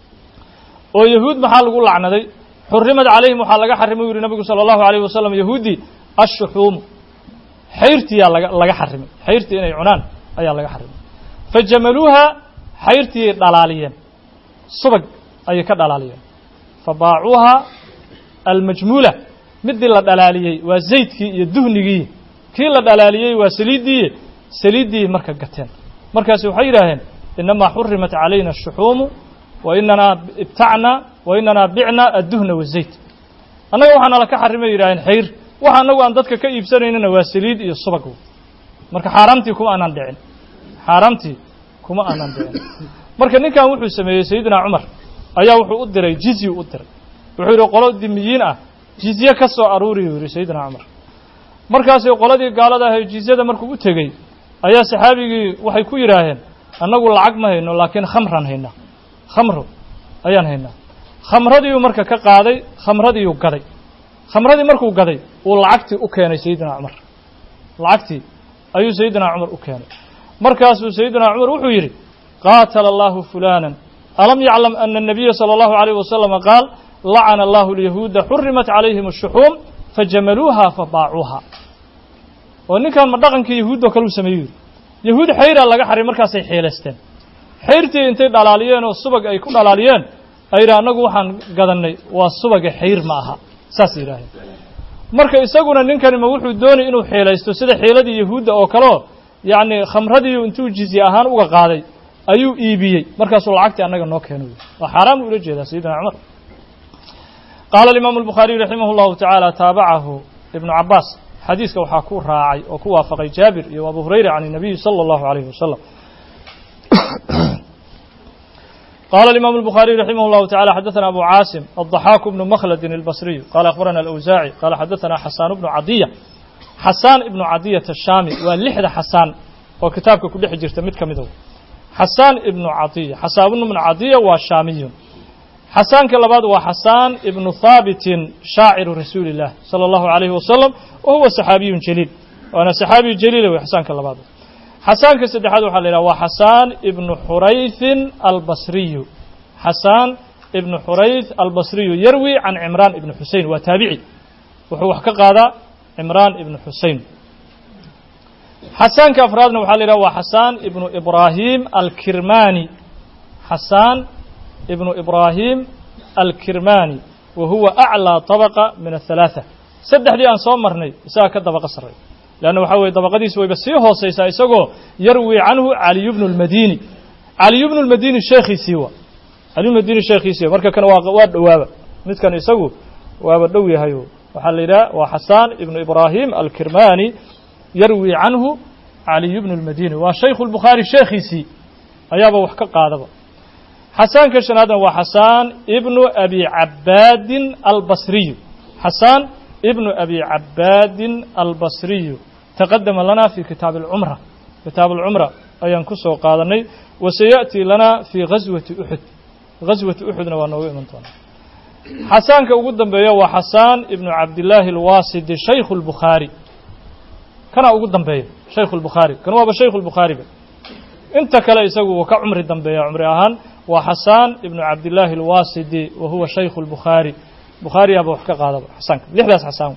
oo yahuud maxaa lagu lacnaday xurimad calayhim waxaa laga xarimay u yihi nabigu salى اllahu alayh wasalam yahuudi ashuxuumu xayrtiyaa laga laga xarimay xayrtii inay cunaan ayaa laga xarimay fa jamaluuha xayrtiiyay dhalaaliyeen subag ayay ka dhalaaliyeen fa baacuuha almajmuula midii la dhalaaliyey waa zaydkii iyo duhnigii kii la dhalaaliyey waa saliiddii saliiddii marka gateen markaasi waxay yidhaaheen inamaa xurimat calayna ashuxuumu wa inanaa ibtacna wa inanaa bicna adduhna wazayt annaga waxaa nala ka xarimay yidhaaheen xayr waxa annagu aan dadka ka iibsanaynana waa saliid iyo subag marka xaaraamtii kuma aanan dhicin xaaraamtii kuma aanan dhicin marka ninkan wuxuu sameeyey sayidina cumar ayaa wuxuu u diray jizyu u diray wuxuu yidhi qolo dimiyiin ah jizye ka soo aruuriyu yidhi sayidina cumar markaasi qoladii gaalada ahay jizyada markuu u tegey ayaa saxaabigii waxay ku yidhaaheen annagu lacag ma hayno laakiin khamran haynaa khamro ayaan haynaa khamradiiuu marka ka qaaday khamradiiuu gaday khamradii markuu gaday uu lacagtii u keenay sayidina cumar lacagtii ayuu sayidina cumar u keenay markaasuu sayidina cumar wuxuu yidhi qaatala allahu fulaanan alam yaclam ana الnabiya salى اllahu عalيyh wasalama qaal lacana allahu اlyahuuda xurimat calayhim الshuxuum fajamaluuha fabaacuuha oo ninkan ma dhaqankii yahuuddoo kale u sameeyu yidhi yahuud xayraa laga xaray markaasay xeelaysteen xayrtii intay dhalaaliyeen oo subag ay ku dhalaaliyeen ay yidhaha annagu waxaan gadannay waa subaga xayr ma aha saas yidhaaheen marka isaguna ninkani ma wuxuu doonay inuu xeelaysto sida xeeladii yahuudda oo kaleo yacni khamradiiu intuu jizye ahaan uga qaaday ayuu iibiyey markaasuu lacagtii annaga noo keeno waa xaaraan buu ula jeedaa sayidina cumar qaala alimaamu albukhaariyu raximah llahu tacaala taabacahu ibnu cabaas xadiiska waxaa ku raacay oo ku waafaqay jaabir iyo abu hurayra can الnabiyi salى اllahu عalayhi wasalam qala الimam الbخariي raximah الlahu taعalى xadaثna abu caasim الضaxaaku bnu mkhldi الbصriyu qala akhbarana alأwsaaعي qala xadaثna xasaan bnu cadiya xasaan ibnu cadiyat الshaami waa lixda xasaan oo kitaabka ku dhex jirta mid ka mido xasaan ibnu cadiya xasaan ibnu cadiya waa shaamiyun xasaanka labaad waa xasaan ibnu haabitin shaaciru rasuuli الlah salى اllahu عalayhi wasalam wa huwa saxaabiyun jaliil waana saxaabiyu jaliila wey xasaanka labaad xasaanka saddexaad waxaa la yidhaha waa xasaan ibnu xuraythin albasriyu xasaan ibnu xurayth albasriyu yarwi can cimraan ibni xusein waa taabici wuxuu wax ka qaadaa cimraan ibnu xusein xasaanka afraadna waxaa la yidhaha waa xasaan ibnu ibraahim alkirmani xasaan ibnu ibraahim alkirmani wa huwa aclىa طabaqa min aلhalaaثa saddexdii aan soo marnay isagaa ka dabaqa sarray leanna waxaa weye dabaqadiisi wayba sii hoosaysaa isagoo yarwi canhu caliyu bnu اlmadini caliyu bnu اlmadini sheekhiisii wa caliyu madini sheekhiisii wa marka kan waa waa dhowaaba midkan isagu waaba dhow yahayo waxaa la yidhaha waa xasaan ibnu ibraahim alkirmani yarwi canhu caliyu bnu اlmadini waa shaykhu اlbukhaari sheekhiisii ayaaba wax ka qaadaba xasaanka shanaadna waa xasaan ibnu abi cabaadin albasriyu xasaan ibnu abi cabaadin albasriyu taqadama lana fi kitaab alcumra kitaab alcumra ayaan ku soo qaadanay wasayaأtii lana fii gaswati uxud gaswati uxudna waa noogu iman doonaa xasaanka ugu dambeeya waa xasaan ibnu cabdillaahi alwaasidi shaykhu اlbukhaari kana ugu dambeeya shaykhu اlbukhaari kan waaba shaykhu اlbukhaariba inta kale isagu wuu ka cumri dambeeya cumri ahaan waa xasaan ibnu cabdillaahi alwaasidi wa huwa shaykhu اlbukhaari bukhaariyaaba wax ka qaadaba xasaanka lixdaas xasaan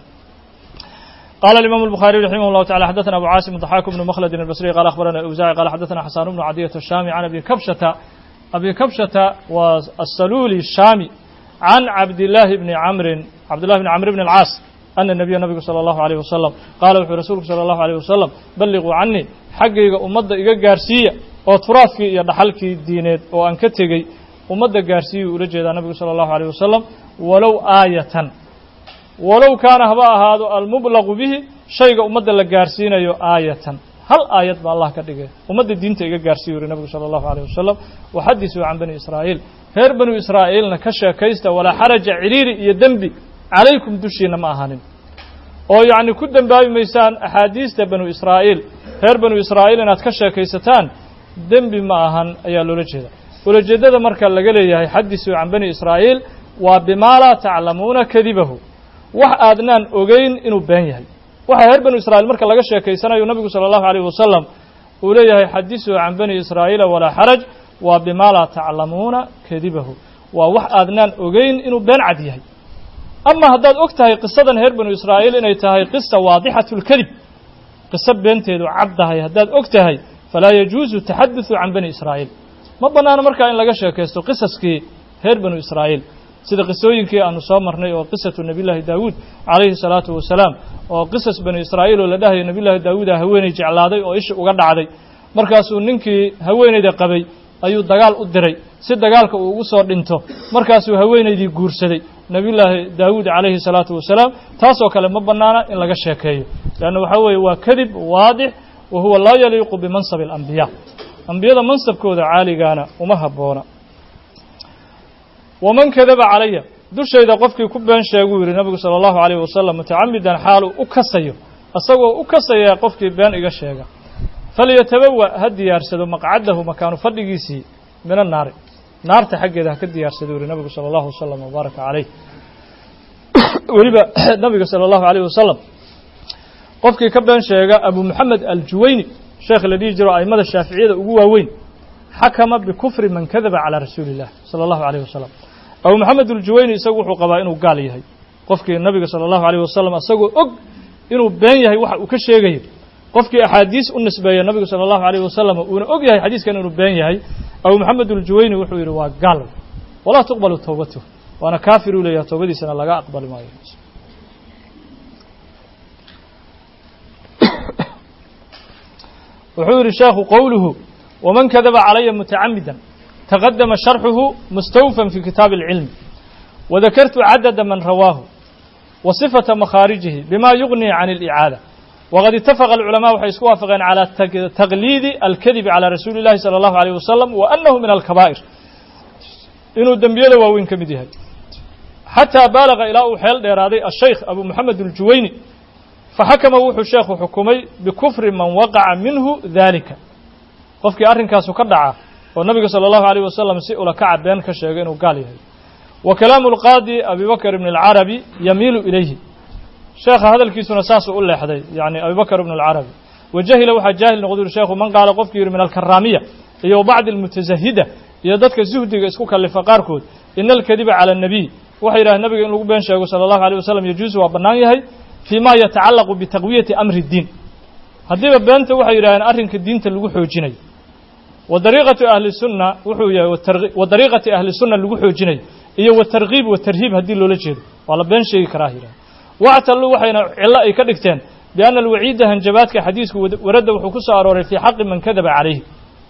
قال الإمام البخاري رحمه الله تعالى حدثنا أبو عاصم الضحاك بن مخلد البصري قال أخبرنا الأوزاعي قال حدثنا حسان بن عدية الشامي عن أبي كبشة أبي كبشة والسلولي الشامي عن عبد الله بن عمرو عبد الله بن عمرو بن العاص أن النبي النبي صلى الله عليه وسلم قال وحي رسولك صلى الله عليه وسلم بلغوا عني حقيقة أمد إيقا قارسية oo turaafkii iyo dhaxalkii diineed oo aan ka tegey ummadda gaarsiiyuu ula jeedaa nabigu sala allahu alayh wasalam walow aayatan walow kaana haba ahaado almublaqu bihi shayga ummadda la gaarsiinayo aayatan hal aayad ba allah ka dhigay ummadda diinta iga gaarsiiyu yuri nabigu sala allahu alayh wasalam waxadisuu can bani israa'iil reer banu israa'iilna ka sheekaysta walaa xaraja ciriiri iyo dembi calaykum dushiina ma ahanin oo yacni ku dembaabi maysaan axaadiista banu israa'iil reer banu israa'iil inaad ka sheekaysataan dembi ma ahan ayaa loola jeeda ulajeeddada marka laga leeyahay xadisuu can bani israa'iil waa bimaa laa taclamuuna kadibahu wax aadnaan ogeyn inuu been yahay waxa reer banu israa'iil marka laga sheekaysanayo nabigu sala allahu alayh wasalam uu leeyahay xadisuu can bani israa'iila walaa xaraj waa bimaa laa taclamuuna kadibahu waa wax aadnaan ogeyn inuu been cad yahay ama haddaad og tahay qisadan reer banu israa'iil inay tahay qisa waadixatu lkadib qiso beenteedu caddahay haddaad og tahay falaa yajuusu taxaduثu can bani israa'iil ma bannaano markaa in laga sheekaysto qisaskii reer banu israa'iil sida qisooyinkii aanu soo marnay oo qisatu nebiyullaahi daawuud calayhi salaatu wasalaam oo qisas bani israa'iil oo la dhahayo nebiyullaahi daawuuda haweeney jeclaaday oo isha uga dhacday markaasuu ninkii haweeneyda qabay ayuu dagaal u diray si dagaalka uu ugu soo dhinto markaasuu haweenaydii guursaday nebiyullaahi daawuud calayhi salaatu wasalaam taasoo kale ma bannaana in laga sheekeeyo leanna waxaa weeye waa kadib waadix wa huwa laa yaliiqu bimansabi alambiyaa ambiyada mansabkooda caaligaana uma habboona waman kadaba calaya dushayda qofkii ku been sheeguu yidhi nabigu sala allahu calayhi wasalam mutacamidan xaaluu u kasayo isagoo u kasaya qofkii been iga sheega falyatabawa ha diyaarsado maqcadahu makaanu fadhigiisii min annaari naarta xaggeeda ha ka diyaarsado yidhi nabigu sala allahu wasalam wabaaraka calayh weliba nabiga sala allahu alayh wasalam qofkii ka been sheega abu moxamed aljuwayni sheekh la dhihi jiro aimada shaaficiyada ugu waaweyn xakama bikufri man kadaba calaa rasuuli illah sala allahu alayh wasalam abu moxamed aljuwayni isagu wuxuu qabaa inuu gaal yahay qofkii nabiga sala allahu alayh wasalam isagoo og inuu been yahay waxa uu ka sheegayo qofkii axaadiis u nisbeeya nabigu sala allahu alayh wasalam uuna og yahay xadiiskan inuu been yahay abu moxamed aljuwayni wuxuu yidhi waa gaal walaa tuqbalu towbatuh waana kaafir uu leeyahay toobadiisana laga aqbali maayo wuxuu yidhi sheekhu qowluhu waman kadaba calaya mutacamidan taqadama sharxuhu mustawfan fi kitaabi اlcilmi wadakartu cadada man rawaahu wa sifata makhaarijihi bima yuغni can اlicaada waqad itafaqa alculamaa waxay isku waafaqeen calى taqliidi alkadibi calى rasuuli اllahi salى اllahu alيyh wasalam wa anahu min alkabaa'ir inuu dembiyada waaweyn ka mid yahay xataa baalaga ilaa uu xeel dheeraaday ashaykh abu moxamed aljuwayni faxakama wuxuu sheekhu xukumay bikufri man waqaca minhu dalika qofkii arrinkaasu ka dhaca oo nabiga salى اllahu alيyh wasalam si ulakaca been ka sheegay inuu gaal yahay wa kalaamu اlqaadi abi bakr ibn اlcarabi yamiilu ilayhi sheekha hadalkiisuna saasuu u leexday yani abi bakr ibn اlcarabi wajahila waxaa jaahil noqdu yuri sheekhu man qaala qofkii yidhi min alkaraamiya iyo bacdi اlmutasahida iyo dadka zuhdiga isku kalifa qaarkood ina alkadiba calى الnabiy waxay yidhahdeen nabiga in lagu been sheego salى اllahu alيه wasalam yajuusu waa bannaan yahay fii ma yatacallaqu bitaqwiyati amri اdiin haddiiba beenta waxay yidhahdeen arrinka diinta lagu xoojinayo wa dariiqatu ahli sunna wuxuu yahay wa dariiqati ahli sunna lagu xoojinayo iyo wa tarkiib wa tarhiib haddii loola jeedo waa la been sheegi karaa yidhahdeen wactaluu waxayna cillo ay ka dhigteen bianna alwaciida hanjabaadka xadiisku waradda wuxuu ku soo arooray fii xaqi man kadaba calayhi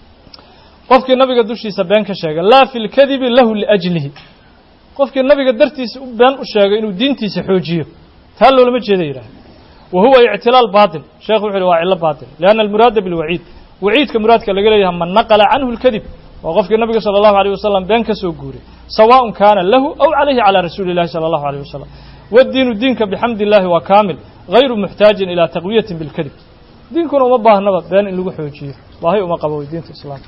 qofkii nabiga dushiisa been ka sheegay laa fi lkadibi lahu liajlihi qofkii nabiga dartiisa u been u sheegay inuu diintiisa xoojiyo taa loolama jeeda yidhahda wa huwa ictilaal baatil sheekhu wuxu uhi waa cillo baatil lianna almuraada bilwaciid waciidka muraadka laga leeyahay man naqala canhu lkadib waa qofkii nabiga sala allahu alayh wasalam been ka soo guuray sawaaءun kaana lahu aw calayhi calaa rasuuli illahi sala allahu alayh wasalam wadiinu diinka bixamdi illahi waa kaamil gayru muxtaajin ilaa taqwiyatin bilkadib diinkuna uma baahnaba been in lagu xoojiyo baahi uma qabo diinta islaamka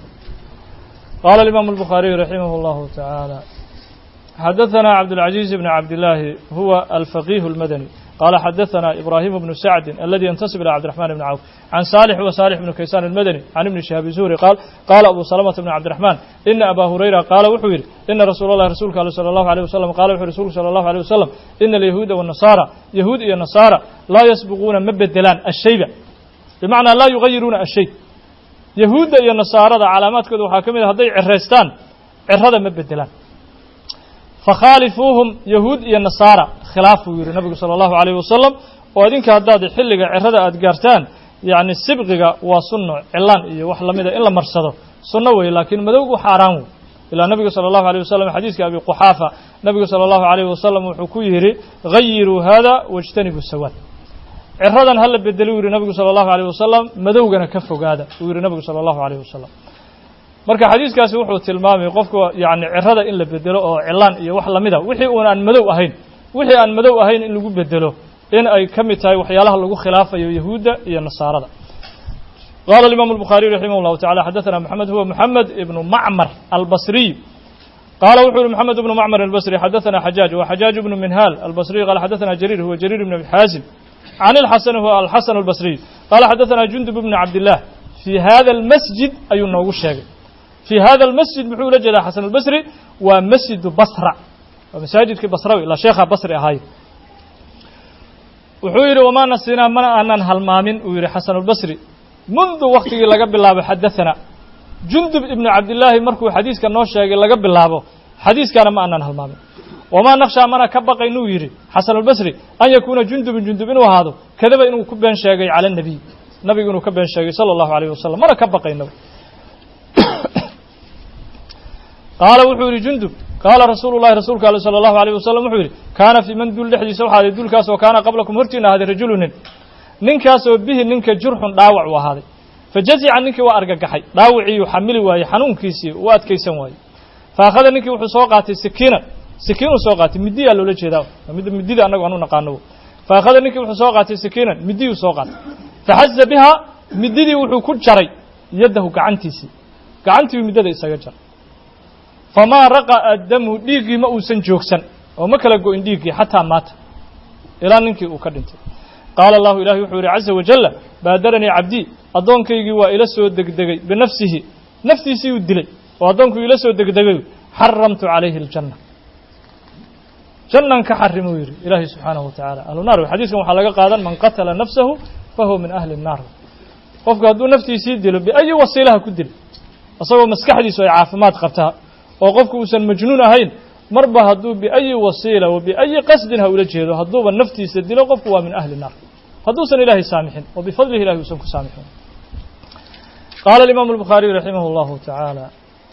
qaala alimaamu albukhaariyu raximah allahu tacaala xadaثna cabdالعaزيز بن cabdاللahi huwa alفaqih الmadnي qala xadaثna ibrahim بن sacdi aladi yntasib ilى cbdiرحman بn cawf can salح wa salح بn kaysan الmadnي can ibni shihaabi zuhri qaal qaala abu salmةa بn cabdiرaحman ina aba hurayra qaala wuxuu yidhi ina rasuul اllahi rasuulka al salى الlahu عalيه wasalam qala wuxu rasulku salى الlahu عalيه wasalam ina alyahuuda والnasaara yahuud iyo nasaara laa yasbiquuna ma bedelaan ashayba bimacnaa laa yugayiruuna ashay yahuudda iyo nasaarada calaamaadkooda waxaa ka mid a hadday ceraystaan cerada ma bedelaan fakhaalifuuhum yahuud iyo nasaara khilaafuu yidhi nabigu sala allahu alayh wasalam oo idinka haddaad xilliga cerada aad gaartaan yacni sibqiga waa sunno cilaan iyo wax lamida in la marsado sunno weeye laakiin madowgu xaaraan wey ilaa nabiga sala allahu alيh wasalam xadiiska abi quxaafa nabigu sala allahu alayh wasalam wuxuu ku yidhi gayiruu hada wاjtanibuu sawaad ceradan hala bedeli u yidhi nabigu sala allahu alayh wasalam madowgana ka fogaada uu yidhi nabigu sala allahu alayh wasalam marka xadiiskaasi wuxuu tilmaamay qofka yani cerada in la bedelo oo cilaan iyo wax lamida wixii uun aan madow ahayn wixii aan madow ahayn in lagu bedelo in ay ka mid tahay waxyaalaha lagu khilaafayo yahuudda iyo nasaarada qala imam الbخariي raximah الlahu taعalى xadaثna mحamed huwa mحamed ibnu macmar albصriy qala wuxuu yihi mحamed ibnu macmar albصri xadaثna xajaaج wa xajaaج ibnu minhal albصriy qala xadaثna jariir huwa jariir ibn abi xaazim can اlxasan huwa alxasan albصriy qala xadaثna jundub ibn cabdالlah fii hada اlmasjid ayuu noogu sheegay fii hada اlmasjid muxuu ula jeedaa xasan albصri waa masjidu basra waa masaajidkii basrawi ilaa sheekha basri ahaayo wuxuu yidhi wamaa nasinaa mana aanan halmaamin uu yidhi xasanulbasri mundu waktigii laga bilaabo xadaثana jundub ibnu cabdillaahi markuu xadiiska noo sheegay laga bilaabo xadiiskaana ma aanan halmaamin wamaa nakshaa mana ka baqaynuu yidhi xasanulbasri an yakuuna jundubun jundub inuu ahaado kadaba inuu ku been sheegay cala الnabiy nabigu inuu ka been sheegay salى اllahu alayh wasalam mana ka baqaynaba qaala wuxuu yidhi jundub qaala rasuulu llahi rasuulka ale salى اllahu alayh wasalam wuxuu yidhi kaana fii man duul dhexdiisa waxaa aday duulkaas oo kaana qablakum hortiina ahaaday rajulu nin ninkaasoo bihi ninka jurxun dhaawac u ahaaday fajazica ninkii waa argagaxay dhaawiciiyuu xamili waayey xanuunkiisii u adkaysan waayey faakhada ninkii wuxuu soo qaatay sikiinan sikiinuu soo qaatay midiyaa loola jeedaa mid midida annagu aan u naqaano faakhada ninkii wuxuu soo qaatay sikiinan midiyuu soo qaatay faxaza bihaa mididii wuxuu ku jaray yaddahu gacantiisii gacantiiu middada isaga jaray famaa raqa'a damu dhiiggii ma uusan joogsan oo ma kala go-in dhiiggii xataa maata ilaa ninkii uu ka dhintay qaala allahu ilahi wuxuu yidhi caza wajalla baadaranii cabdii addoonkaygii waa ila soo degdegay binafsihi naftiisii uu dilay oo addoonkuu ila soo degdegay xaramtu calayhi aljanna jannan ka xarimuu yidhi ilaahay subxaanahu watacaala ahlu naar xadiiskan waxaa laga qaadan man qatala nafsahu fahuwa min ahli الnaar qofku hadduu naftiisii dilo biayi wasiilaha ku dilo isagoo maskaxdiisu ay caafimaad qabtaa oo qofku uusan majnuun ahayn marba hadduu biayi wasiila wa biayi qasdin ha ula jeedo hadduuba naftiisa dilo qofku waa min ahli الnaar hadduusan ilahay saamixin oo bifadlihi ilahi uusan ku saamixin qaala alimaamu الbukhaariy raximah اllahu tacaala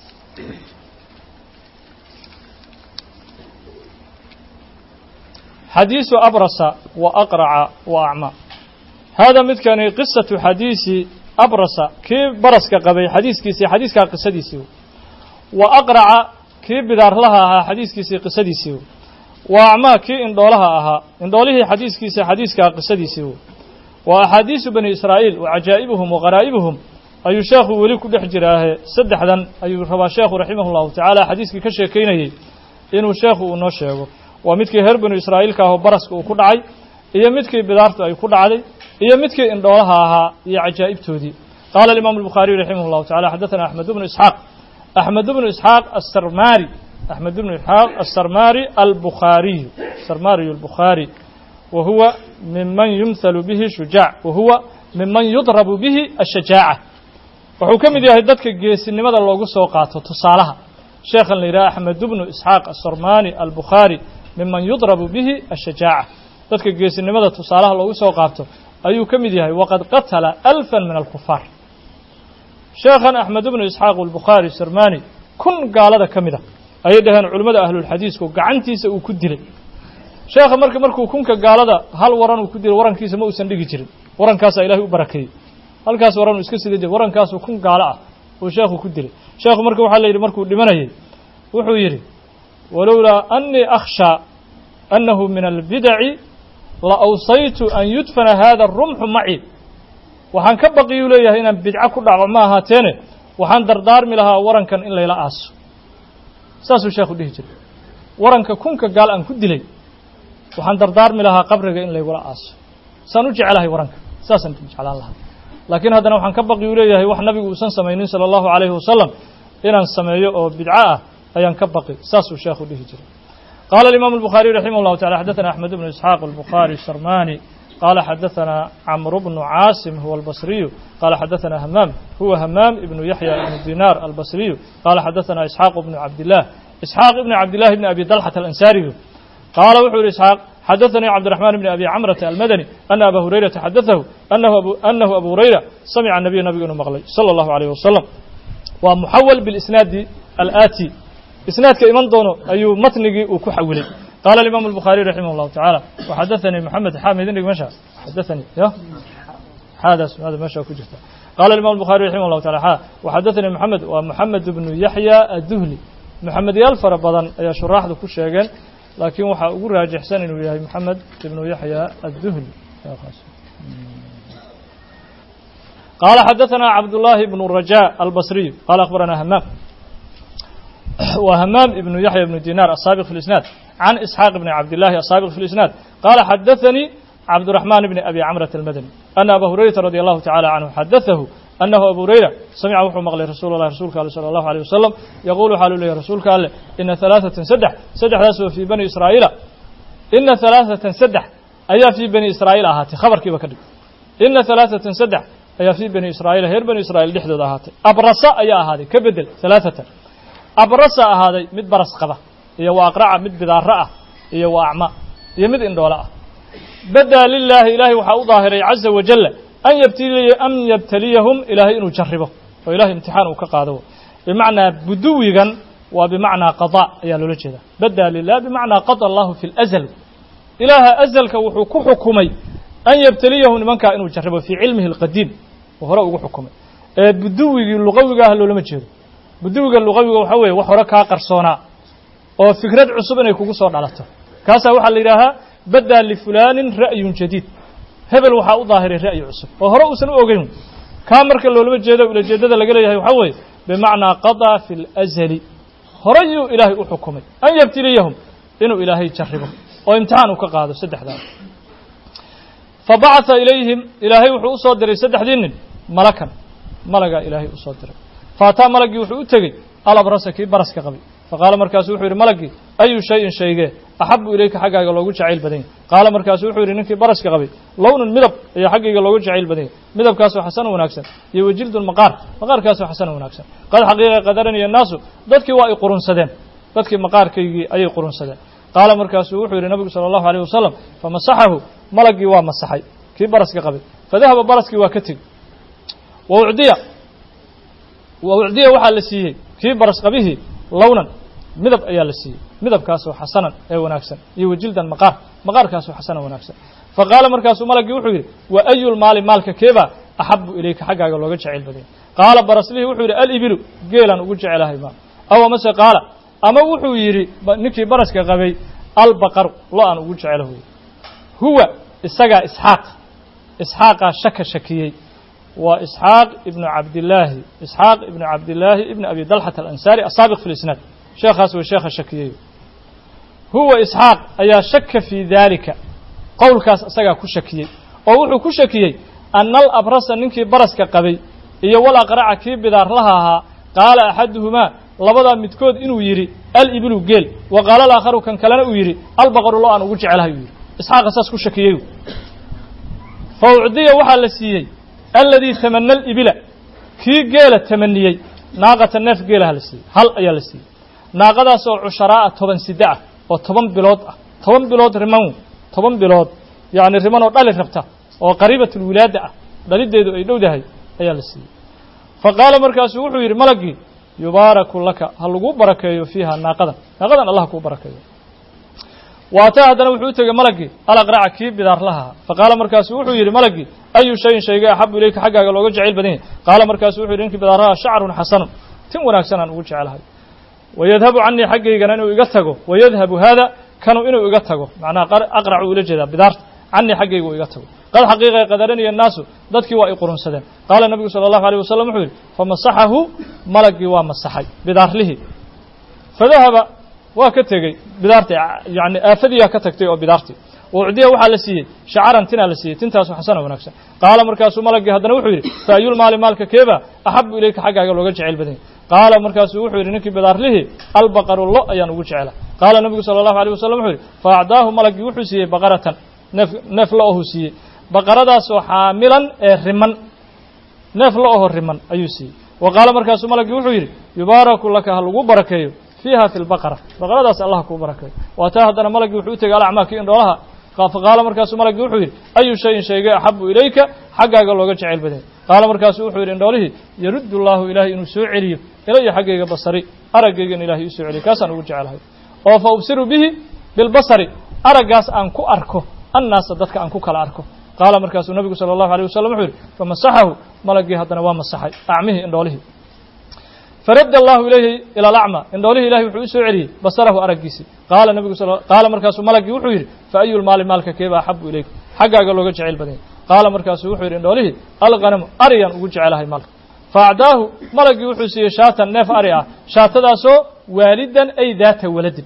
xadiisu abrasa wa aqraca wa acmaa hada midkani qisatu xadiisi abrasa kii baraska qabay xadiiskiisii xadiiskaa qisadiisii wa aqraca kii bidaarlaha ahaa xadiiskiisii qisadiisii wa acmaa kii indhoolaha ahaa indhoolihii xadiiskiisa xadiiskaa qisadiisii wa axaadiisu bani israa'iil wa cajaa'ibuhum wa qaraa'ibuhum ayuu sheekhu weli ku dhex jiraahe saddexdan ayuu rabaa sheekhu raximah llahu tacaala xadiiskii ka sheekaynayey inuu sheekhu uu noo sheego waa midkii reer banu israa'iilka ahoo baraska uu ku dhacay iyo midkii bidaartu ay ku dhacday iyo midkii indhoolaha ahaa iyo cajaa'ibtoodii qaala alimaamu albukhaariyu raximah llahu tacala xaddaثana axmed bnu isxaaq axmed bnu isxaaq asarmari axmed bnu isxaaq asarmari albukhaariyu sarmariyu albukhaari wa huwa miman yumhalu bihi shujaac wa huwa miman yudrabu bihi ashajaaca wuxuu ka mid yahay dadka geesinimada loogu soo qaato tusaalaha sheekhan la yidhaha axmed bnu isxaaq asarmani albukhaari miman yudrabu bihi ashajaaca dadka geesinimada tusaalaha loogu soo qaabto ayuu ka mid yahay waqad qatala alfan min alkufaar sheekhan axmed bnu isxaaq albukhaari sarmani kun gaalada ka mid a ayay dhaheen culimmada ahlulxadiisku gacantiisa uu ku dilay sheekha marka markuu kunka gaalada hal waran uu ku dilay warankiisa ma uusan dhigi jirin warankaasaa ilahay u barakeeyey halkaas waran uu iska sida jir warankaasu kun gaalo ah uu sheekhu ku dilay sheekhu marka waxaa la yidhi markuu dhimanayay wuxuu yidhi walowlaa anii akhshaa annahu min albidaci la awsaytu an yudfana hada rumxu maci waxaan ka baqiyuu leeyahay inaan bidco ku dhaco ma ahaateene waxaan dardaarmi lahaa warankan in layla aaso saasuu sheekhu dhihi jiray waranka kunka gaal aan ku dilay waxaan dardaarmi lahaa qabriga in laygula aaso saan u jecelahay waranka saasaan jeclaan lahaa laakiin haddana waxaan ka baqi u leeyahay wax nabigu uusan samaynin sala allahu calayhi wasalam inaan sameeyo oo bidco ah ayaan ka baqi saasuu sheekhu dhihi jiray qaala alimaamu albukhaariy raximah llahu tacala xaddaثana axmed bnu isxaaq albukhaari sarmani qaala xadaثana camru bnu caasim huwa albasriyu qaala xadaثana hamaam huwa hamaam ibnu yaxya ibnu dinaar albasriyu qaala xadaثana isxaaq bnu cabdillaah isxaaq ibni cabdillahi bni abi dalxata alansaariyu qaala wuxuu yihi isxaaq xadaثanii cabdiraxmaan bni abi camrata almadani ana aba hurayrata xadaثahu anahu abu hurayra samica nabiy nabigu inuu maqlay salى اllahu alayh wasalam waa muxawal bilisnaadi alaati isnaadka iman doono ayuu matnigii uu ku xawilay qaala alimaamu albukhaariy raximah llahu tacaala waxadaثanii moxamed xaamid indhig meesha xadaثanii ya xaadaas maada meesha ku jirta qaala alimam albukhaariy raximah llahu taala xa waxadaثanii moxamed waa moxamed bnu yaxya adduhli moxamedyaal fara badan ayaa shuraaxdu ku sheegeen laakiin waxaa ugu raajixsan inuu yahay moxamed ibnu yaxya adduhli qaala xadaثana cabdullaahi bnu raja albasriyu qaala akhbarana hamaam wa hamaam ibnu yaxya ibnu dinar asaabiq fi lisnaad can isxaaq bni cabdillahi asaabiq fi lisnaad qaala xadaثanii cabdiraxmaan bni abi camrata almadani ana aba hurayrata radi allahu tacala canhu xadaثahu أنه أبو هريرة سمع وxuu mقلay رsuل الله رsuلka aله صلى الله عليه وسلم يقول waxaa lu leeyahy رasuulka ale إنa ثaلاثة سدح سدexdaas oo في بني إسرائيiل إنa ثaلاثة سدح ayaa fii bani israa'iil ahaatay khabarkiiba ka dhig ina halaaثatan saddex ayaa fii bani israa'iil reer bani israa'iil dhexdooda ahaatay abrasa ayaa ahaaday ka bedel halaaثatan abrasa ahaaday mid baras qaba iyo wa aqraca mid bidaaro ah iyo wa acma iyo mid indhoole ah badaa lilaahi ilaahay waxaa u daahiray caza wajala an yabtiliya an yabtaliyahum ilaahay inuu jarribo oo ilahay imtixaan uu ka qaado bimacnaa buduwigan waa bimacnaa qaضاء ayaa loola jeeda badaa lilah bimacnaa qaضى allahu fi اlأzl ilaaha azalka wuxuu ku xukumay an yabtaliyahum nimankaa inuu jarribo fii cilmihi اlqadiim oo hore ugu xukumay ee buduwigii luqawiga ah loolama jeedo buduwiga luqawiga waxaa weeye wax hore kaa qarsoonaa oo fikrad cusub inay kugu soo dhalato kaasaa waxaa la yidhaahaa badaa lifulaanin ra'yun jadiid hebel waxaa u daahiray ra'yi cusub oo hore uusan u ogeyn kaa marka loolama jeedo ulajeedada laga leeyahay waxaa weeye bimacnaa qaضىa fi اlأzli horeyuu ilaahay u xukumay an yabtiliyahum inuu ilaahay jarribo oo imtixaan uu ka qaado saddexdaa fabacaثa ilayhim ilaahay wuxuu usoo diray saddexdii nin malakan malagaa ilaahay usoo diray faataa malagii wuxuu u tegey alabrasa kii baraska qabay faqaala markaasu wuxuu yidhi malagii ayu shayin shaygee axabu ilayka xaggaaga loogu jacayl badan yahy qaala markaasu wuxuu yidhi ninkii baraska qabay lownun midab ayaa xaggayga loogu jacayl badan yahy midabkaasoo xasan wanaagsan iyo wajildun maqaar maqaarkaasoo xasan wanaagsan qad xaqiiqa qadaraniya annaasu dadkii waa ay qurunsadeen dadkii maqaarkaygii ayay qurunsadeen qaala markaasuu wuxuu yidhi nabigu sala allahu alayh wasalam famasaxahu malagii waa masaxay kii baraska qabay fadahaba baraskii waa ka tegi wa ucdiya wa ucdiya waxaa la siiyey kii baras qabihii lownan midab ayaa la siiyey midabkaasoo xasanan ee wanaagsan iyo wajildan maqaar maqaarkaasoo xasanan wanaagsan fa qaala markaasuu malagii wuxuu yidhi wa ayulmaali maalka keebaa axabu ilayka xaggaaga looga jacayl badanya qaala baraslihii wuxuu yidhi alibilu geelaan ugu jecelahay maal aw amase qaala ama wuxuu yidhi ninkii baraska qabay albaqaru lo aan ugu jecelahoy huwa isagaa isxaaq isxaaqaa shaka shakiyey waa isxaaq ibnu cabdillaahi isxaaq ibnu cabdillaahi ibni abi dalxat alansaari asaabiq fi lisnaad sheekhaas way sheekha shakiyey huwa isxaaq ayaa shaka fii daalika qowlkaas isagaa ku shakiyey oo wuxuu ku shakiyey ana alabrasa ninkii baraska qabay iyo wal aqraca kii bidaarlaha ahaa qaala axaduhumaa labadaa midkood inuu yidhi alibilu geel wa qaala alaakharu kan kalena uu yidhi albaqaru lo aan ugu jecelahay uu yidhi isxaaqa saas ku shakiyey fa ucdiya waxaa la siiyey aladii tamana alibila kii geela tamaniyey naaqata neef geelaha la siiyey hal ayaa la siiyey naaqadaas oo cusharaa'a toban sida ah oo toban bilood ah toban bilood riman toban bilood yacni riman oo dhali rabta oo qariibatulwilaada ah dhalideedu ay dhowdahay ayaa la siiyey fa qaala markaasuu wuxuu yidhi malagii yubaaraku laka ha laguu barakeeyo fiiha naaqadan naaqadan allah kuu barakeeyo waataa haddana wuxuu u tegey malagii alaqraca kii bidaarlahaa fa qaala markaasu wuxuu yidhi malagii ayu shayin shayga axabu ilayka xaggaaga looga jacayl badan yahy qaala markaasu wuxu yidhi ninkii bidaarlaha shacrun xasanun tin wanaagsan aan ugu jecelahay wayadhabu canii xaggaygana inuu iga tago wayadhabu haada kanu inuu iga tago macnaha aqracu ula jeedaa bidaarta canii xaggayga uu iga tago qad xaqiiqa qadaraniya annaasu dadkii waa ay qurunsadeen qaala nebigu sala allahu alيyh wasalam wuxuu yidhi famasaxahu malagii waa masaxay bidaarlihii fadahaba waa ka tegey bidaartii yani aafadiyaa ka tagtay oo bidaartii ucdiya waxaa la siiyey shacaran tinaa la siiyey tintaasu xasana wanaagsan qaala markaasuu malagii haddana wuxuu yidhi fa ayulmaali maalka keeba axabu ilayka xaggaaga looga jeceyl badan yahy qaala markaasuu wuxuu yidhi ninkii bidaarlihii albaqaru lo ayaan ugu jecela qaala nebigu sala allahu alيh wasalam wuxuu yidhi fa acdaahu malagii wuxuu siiyey baqaratan neef neef lo ohuu siiyey baqaradaasoo xaamilan ee riman neef lo oho riman ayuu siiyey wa qaala markaasuu malagii wuxuu yidhi yubaaraku laka ha lagu barakeeyo fiiha fi lbaqara baqaradaas allah kuu barakeeyo waa taa haddana malagii wuxuu u tegey alacmaa kii indhoolaha faqaala markaasuu malagii wuxuu yidhi ayu shayin shayga axabu ilayka xaggaaga looga jeceyl badanya qaala markaasuu wuxuu yidhi indhoolihii yaruddu llaahu ilaahay inuu soo celiyo ilaya xaggayga basari araggaygan ilahay ii soo celiyo kaasaan ugu jecelahay oo fa ubsiru bihi bilbasari araggaas aan ku arko annaasa dadka aan ku kala arko qaala markaasuu nabigu sala allahu alيh wasalam wuxuu yidhi famasaxahu malagii haddana waa masaxay acmihii indhoolihii faradda allahu ilayhi ila alacma indhoolihii ilahay wuxuu u soo celiyey basarahu araggiisii qaala nabigu qaala markaasuu malagii wuxuu yidhi fa ayu lmaali maalka keeba axabu ilayk xaggaaga looga jeceyl badanya qaala markaasuu wuxuu yidhi indhoolihii alghanamu ariyaan ugu jecelahay maalka fa acdaahu malagii wuxuu siiyey shaatan neef ari ah shaatadaasoo waalidan ay daata waladin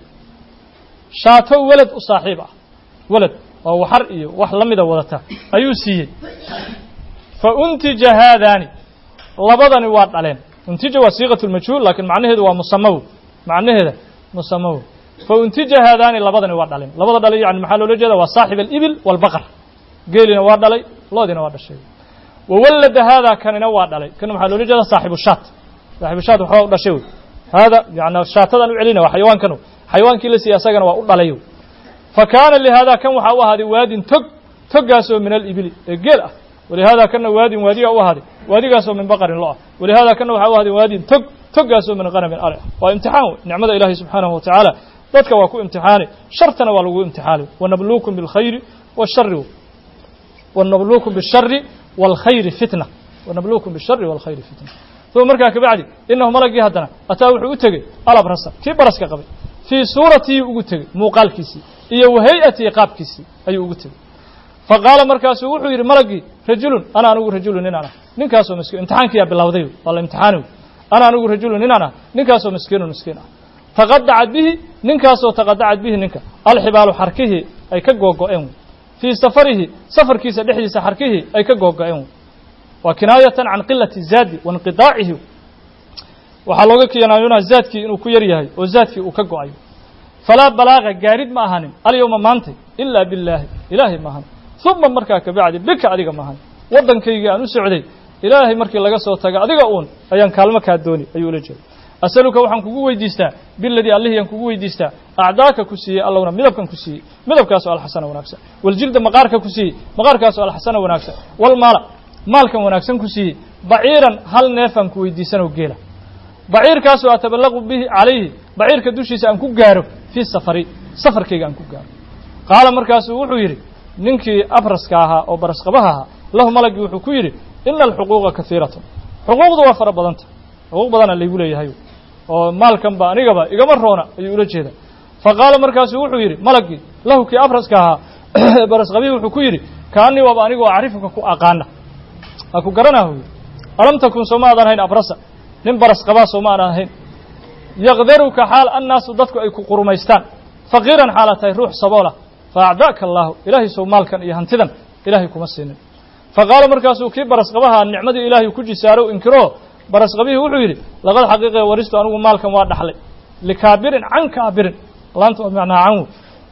shaato welad u saaxiib ah welad oo waxar iyo wax la mida wadata ayuu siiyey fa untija haadaani labadani waa dhaleen untija waa siiqat lmajhuul laakiin macnaheedu waa musamaw macnaheeda musamaw fa untija haadaani labadani waa dhalin labada dhalay yani maxaa loola jeeda waa saaxib alibil waalbaqar geelina waa dhalay loodina waa dhashay wawallada haadaa kanina waa dhalay kana maxaa loola jeeda saaxibu shaat saaxibu shaat waxbaa u dhashay wey haada yani shaatadan u celina waa xayawaankanu xayawaankii la siiyey asagana waa u dhalay fa kaana lihaada kan waxaa u ahaaday waadin tog toggaasoo min alibili ee geel ah walihaada kana waadin waadiga u ahaaday waadigaasoo min baqarin lo ah walihaada kana waxaa u ahaaday waadin tog toggaasoo min qanamin ari ah waa imtixaan wey nicmada ilaahay subxaanahu watacaala dadka waa ku imtixaani shartana waa lagu imtixaani wanabluukum bilkhayri washari wanabluukum bishari waalkhayri fitna wanabluukum bishari waalkhayri fitna uma markaa kabacdi inahu malagii haddana ataa wuxuu u tegey alabrasa kii baraska qabay fii suuratii ugu tegey muuqaalkiisii iyo wahay'atii qaabkiisii ayuu ugu tegey fa qaala markaasuu wuxuu yidhi malagii rajulun ana anigu rajulun ninaan ah ninkaasoo miskiin imtixaankiyaa bilowday waa la imtixaani ana anigu rajulun ninaan ah ninkaasoo miskiinun miskiin ah taqadacad bihi ninkaasoo taqadacad bihi ninka alxibaalu xarkihii ay ka googo'een fii safarihi safarkiisa dhexdiisa xarkihii ay ka googo'een waa kinaayatan can qilati zaadi wainqidaacihi waxaa looga kinaayonaa zaadkii inuu ku yar yahay oo zaadkii uu ka go'ayo falaa balaaga gaarid ma ahanin alyowma maantay ilaa billaahi ilaahay ma ahanin uma markaa kabacdi bika adiga ma ahanin waddankaygii aan u socday ilaahay markii laga soo taga adiga uun ayaan kaalmo kaa dooni ayuu ula jeeda asaluka waxaan kugu weydiistaa biladii allihiyaan kugu weydiistaa acdaaka ku siiyey allowna midabkan ku siiyey midabkaasoo alxasana wanaagsan waljilda maqaarka ku siiyey maqaarkaasoo alxasana wanaagsan walmaala maalkan wanaagsan ku siiyey baciiran hal neefaan ku weydiisanoo geela baciirkaasoo ataballaqu bihi calayhi baciirka dushiisa aan ku gaaro fii safari safarkayga aan ku gaaro qaala markaasuu wuxuu yidhi ninkii abraska ahaa oo barasqabaha ahaa lahu malagii wuxuu ku yidhi ina alxuquuqa kahiiratun xuquuqdu waa fara badanta xuquuq badana laygu leeyahay oo maalkan ba anigaba igama roona ayuu ula jeeda fa qaala markaasuu wuxuu yidhi malagii lahu kii abraska ahaa barasqabihii wuxuu ku yidhi kaanii waaba anigoo acrifuka ku aqaana waa ku garanaa huy alam takun sooma aadan ahayn abrasa nin baras qabaa sooma aanan ahayn yaqdaruka xaal annaasu dadku ay ku qurumaystaan faqiiran xaala tahay ruux saboola fa acdaaka allaahu ilaahay sow maalkan iyo hantidan ilaahay kuma siinin fa qaala markaasuu kii barasqabaha nicmadii ilaahay ku jisaarow inkiro barasqabihii wuxuu yidhi laqad xaqiiqe waristu anigu maalkan waa dhaxlay likaabirin can kaabirin laanta macnaa canwu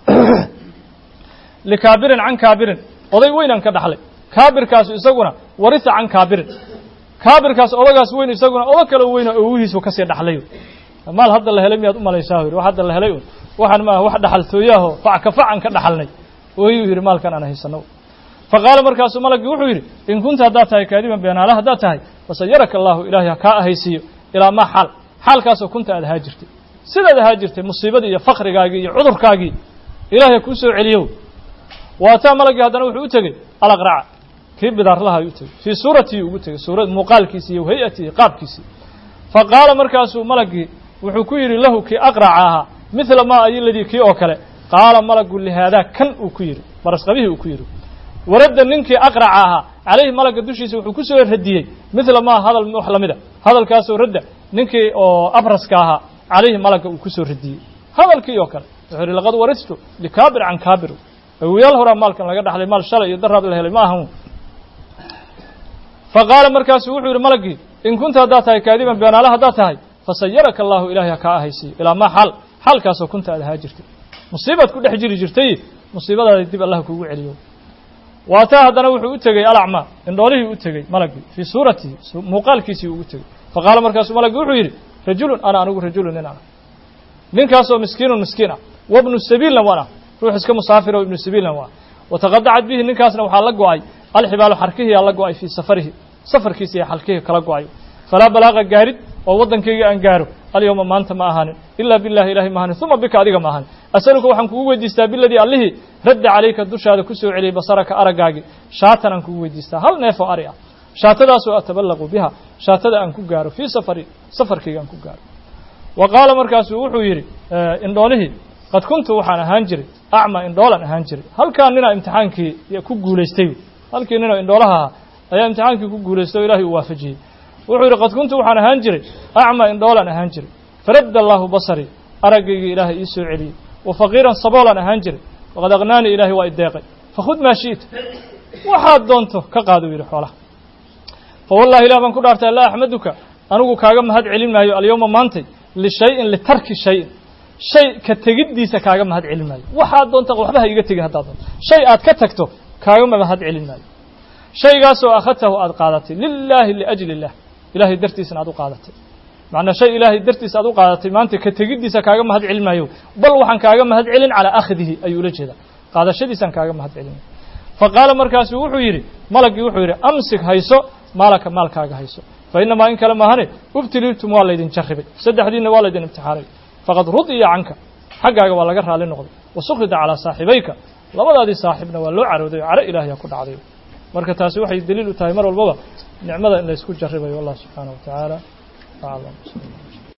likaabirin can kaabirin oday weynaan ka dhaxlay kaabirkaasu isaguna warisa can kaabirin kaabirkaas odagaas weyn isaguna odo kale weyna owihiisu kasii dhaxlay maal hadda la helay miyaad u malaysaa yidhi wax hadda la helay un waxaan maaha wax dhaxaltooyaho fac ka facan ka dhaxalnay ooyuu yidhi maalkan aan haysano fa qaala markaasuu malagii wuxuu yidhi in kunta haddaad tahay kaadiban beenaala haddaad tahay fasayaraka allaahu ilaahay ha kaa ahaysiiyo ilaa maa xaal xaalkaasoo kunta aad ahaa jirtay sidaad ahaa jirtay musiibadii iyo fakrigaagii iyo cudurkaagii ilaahay kuu soo celiyo waataa malagii haddana wuxuu u tegey alaqraca kii bidaarlaha ayuu u tegey fii suuratii ugu tegey suura muuqaalkiisii iyo hay-atii qaabkiisii fa qaala markaasuu malagii wuxuu ku yidhi lahu kii aqraca ahaa midla maa ayiladii kii oo kale qaala malagu lihaadaa kan uu ku yidhi barasqabihii uu ku yidhi waradda ninkii aqraca ahaa calayhi malagga dushiisa wuxuu ku soo radiyey midla maa hadal wax la mida hadalkaasoo radda ninkii oo abraska ahaa calayhi malagga uu ku soo radiyey hadalkii oo kale wuxuu yidhi laqad waristu likaabir can kaabir awoyaal horaa maalkan laga dhaxlay maal shalay iyo daraad la helay ma ahan fa qaala markaasuu wuxuu yidhi malagii in kunta haddaad tahay kaadiban beenaale haddaad tahay fasayaraka allaahu ilaahay ha kaa ahaysiiyo ilaa maa xaal xaalkaasoo kunta aad ahaa jirtay musiibaad ku dhex jiri jirtay musiibadaada dib allah kuugu celiyo waataa haddana wuxuu u tegey alacmaa indhoolihii u tegey malagii fii suuratihi muuqaalkiisii ugu tegey fa qaala markaasuu malagii wuxuu yidhi rajulun ana anigu rajulun nin ana ninkaasoo miskiinun miskiin ah wabnu sabiilna waan ah ruux iska musaafir oo ibnu sabiilna waa wataqadacad bihi ninkaasna waxaa la go'ay alxibaalu xarkihiyaa la go'ay fii safarihi safarkiisa iyo xalkihii kala go'ayo falaa balaaqa gaarid oo waddankayga aan gaaro alyowma maanta ma ahaanin ilaa billahi ilahay ma ahanin uma bika adiga ma ahanin asaluka waxaan kugu weydiistaa biladii allihii radda calayka dushaada ku soo celiyey basaraka araggaagii shaatan aan kugu weydiistaa hal neefoo ari ah shaatadaasoo ataballaqu biha shaatada aan ku gaaro fii safari safarkayga aan ku gaaro wa qaala markaasuu wuxuu yidhi indhoolihii qad kuntu waxaan ahaan jiray acma indhoolan ahaan jiray halkaa ninaa imtixaankii ku guulaystay halkii ninoo indhoolaha ahaa ayaa imtixaankii ku guulaystay oo ilahay uu waafajiyey wuxuu yidhi qad kuntu waxaan ahaan jiray acma indhoolan ahaan jiray faradda allaahu basarii araggaygii ilaahay ii soo celiyey wa faqiiran saboolan ahaan jiray waqad aqnaanii ilaahay waa ideeqay fakhud maa shi'ta waxaad doonto ka qaaduu yidhi xoolaha fa wallahi ilah baan ku dhaartay laa axmaduka anigu kaaga mahad celin maayo alyowma maantay lishayin litarki shayin shay ka tegiddiisa kaaga mahad celin maayo waxaad doonta waxba ha iga tegin haddaad doonto shay aad ka tagto kaagama mahad celin maayo shaygaasoo akhadtahu aad qaadatay lilaahi liajli illah ilaahay dartiisana aad u qaadatay macnaa shay ilaahay dartiisa aad u qaadatay maanta ka tegiddiisa kaaga mahad celin maayo bal waxaan kaaga mahad celin calaa akhdihi ayuu ula jeedaa qaadashadiisaan kaaga mahad celin fa qaala markaasu wuxuu yidhi malaggii wuxuu yidhi amsik hayso maalaka maalkaaga hayso fa inamaa in kale maahane ubtiliitum waa laydin jarribay saddexdiinna waa laydin imtixaanay faqad rudiya canka xaggaaga waa laga raali noqday wa sukhida calaa saaxibayka labadaadii saaxibna waa loo carooday oo caro ilaahya ku dhacday marka taasi waxay daliil u tahay mar walbaba nicmada in laysku jarribayo allah subxaanaه wa tacaala aclam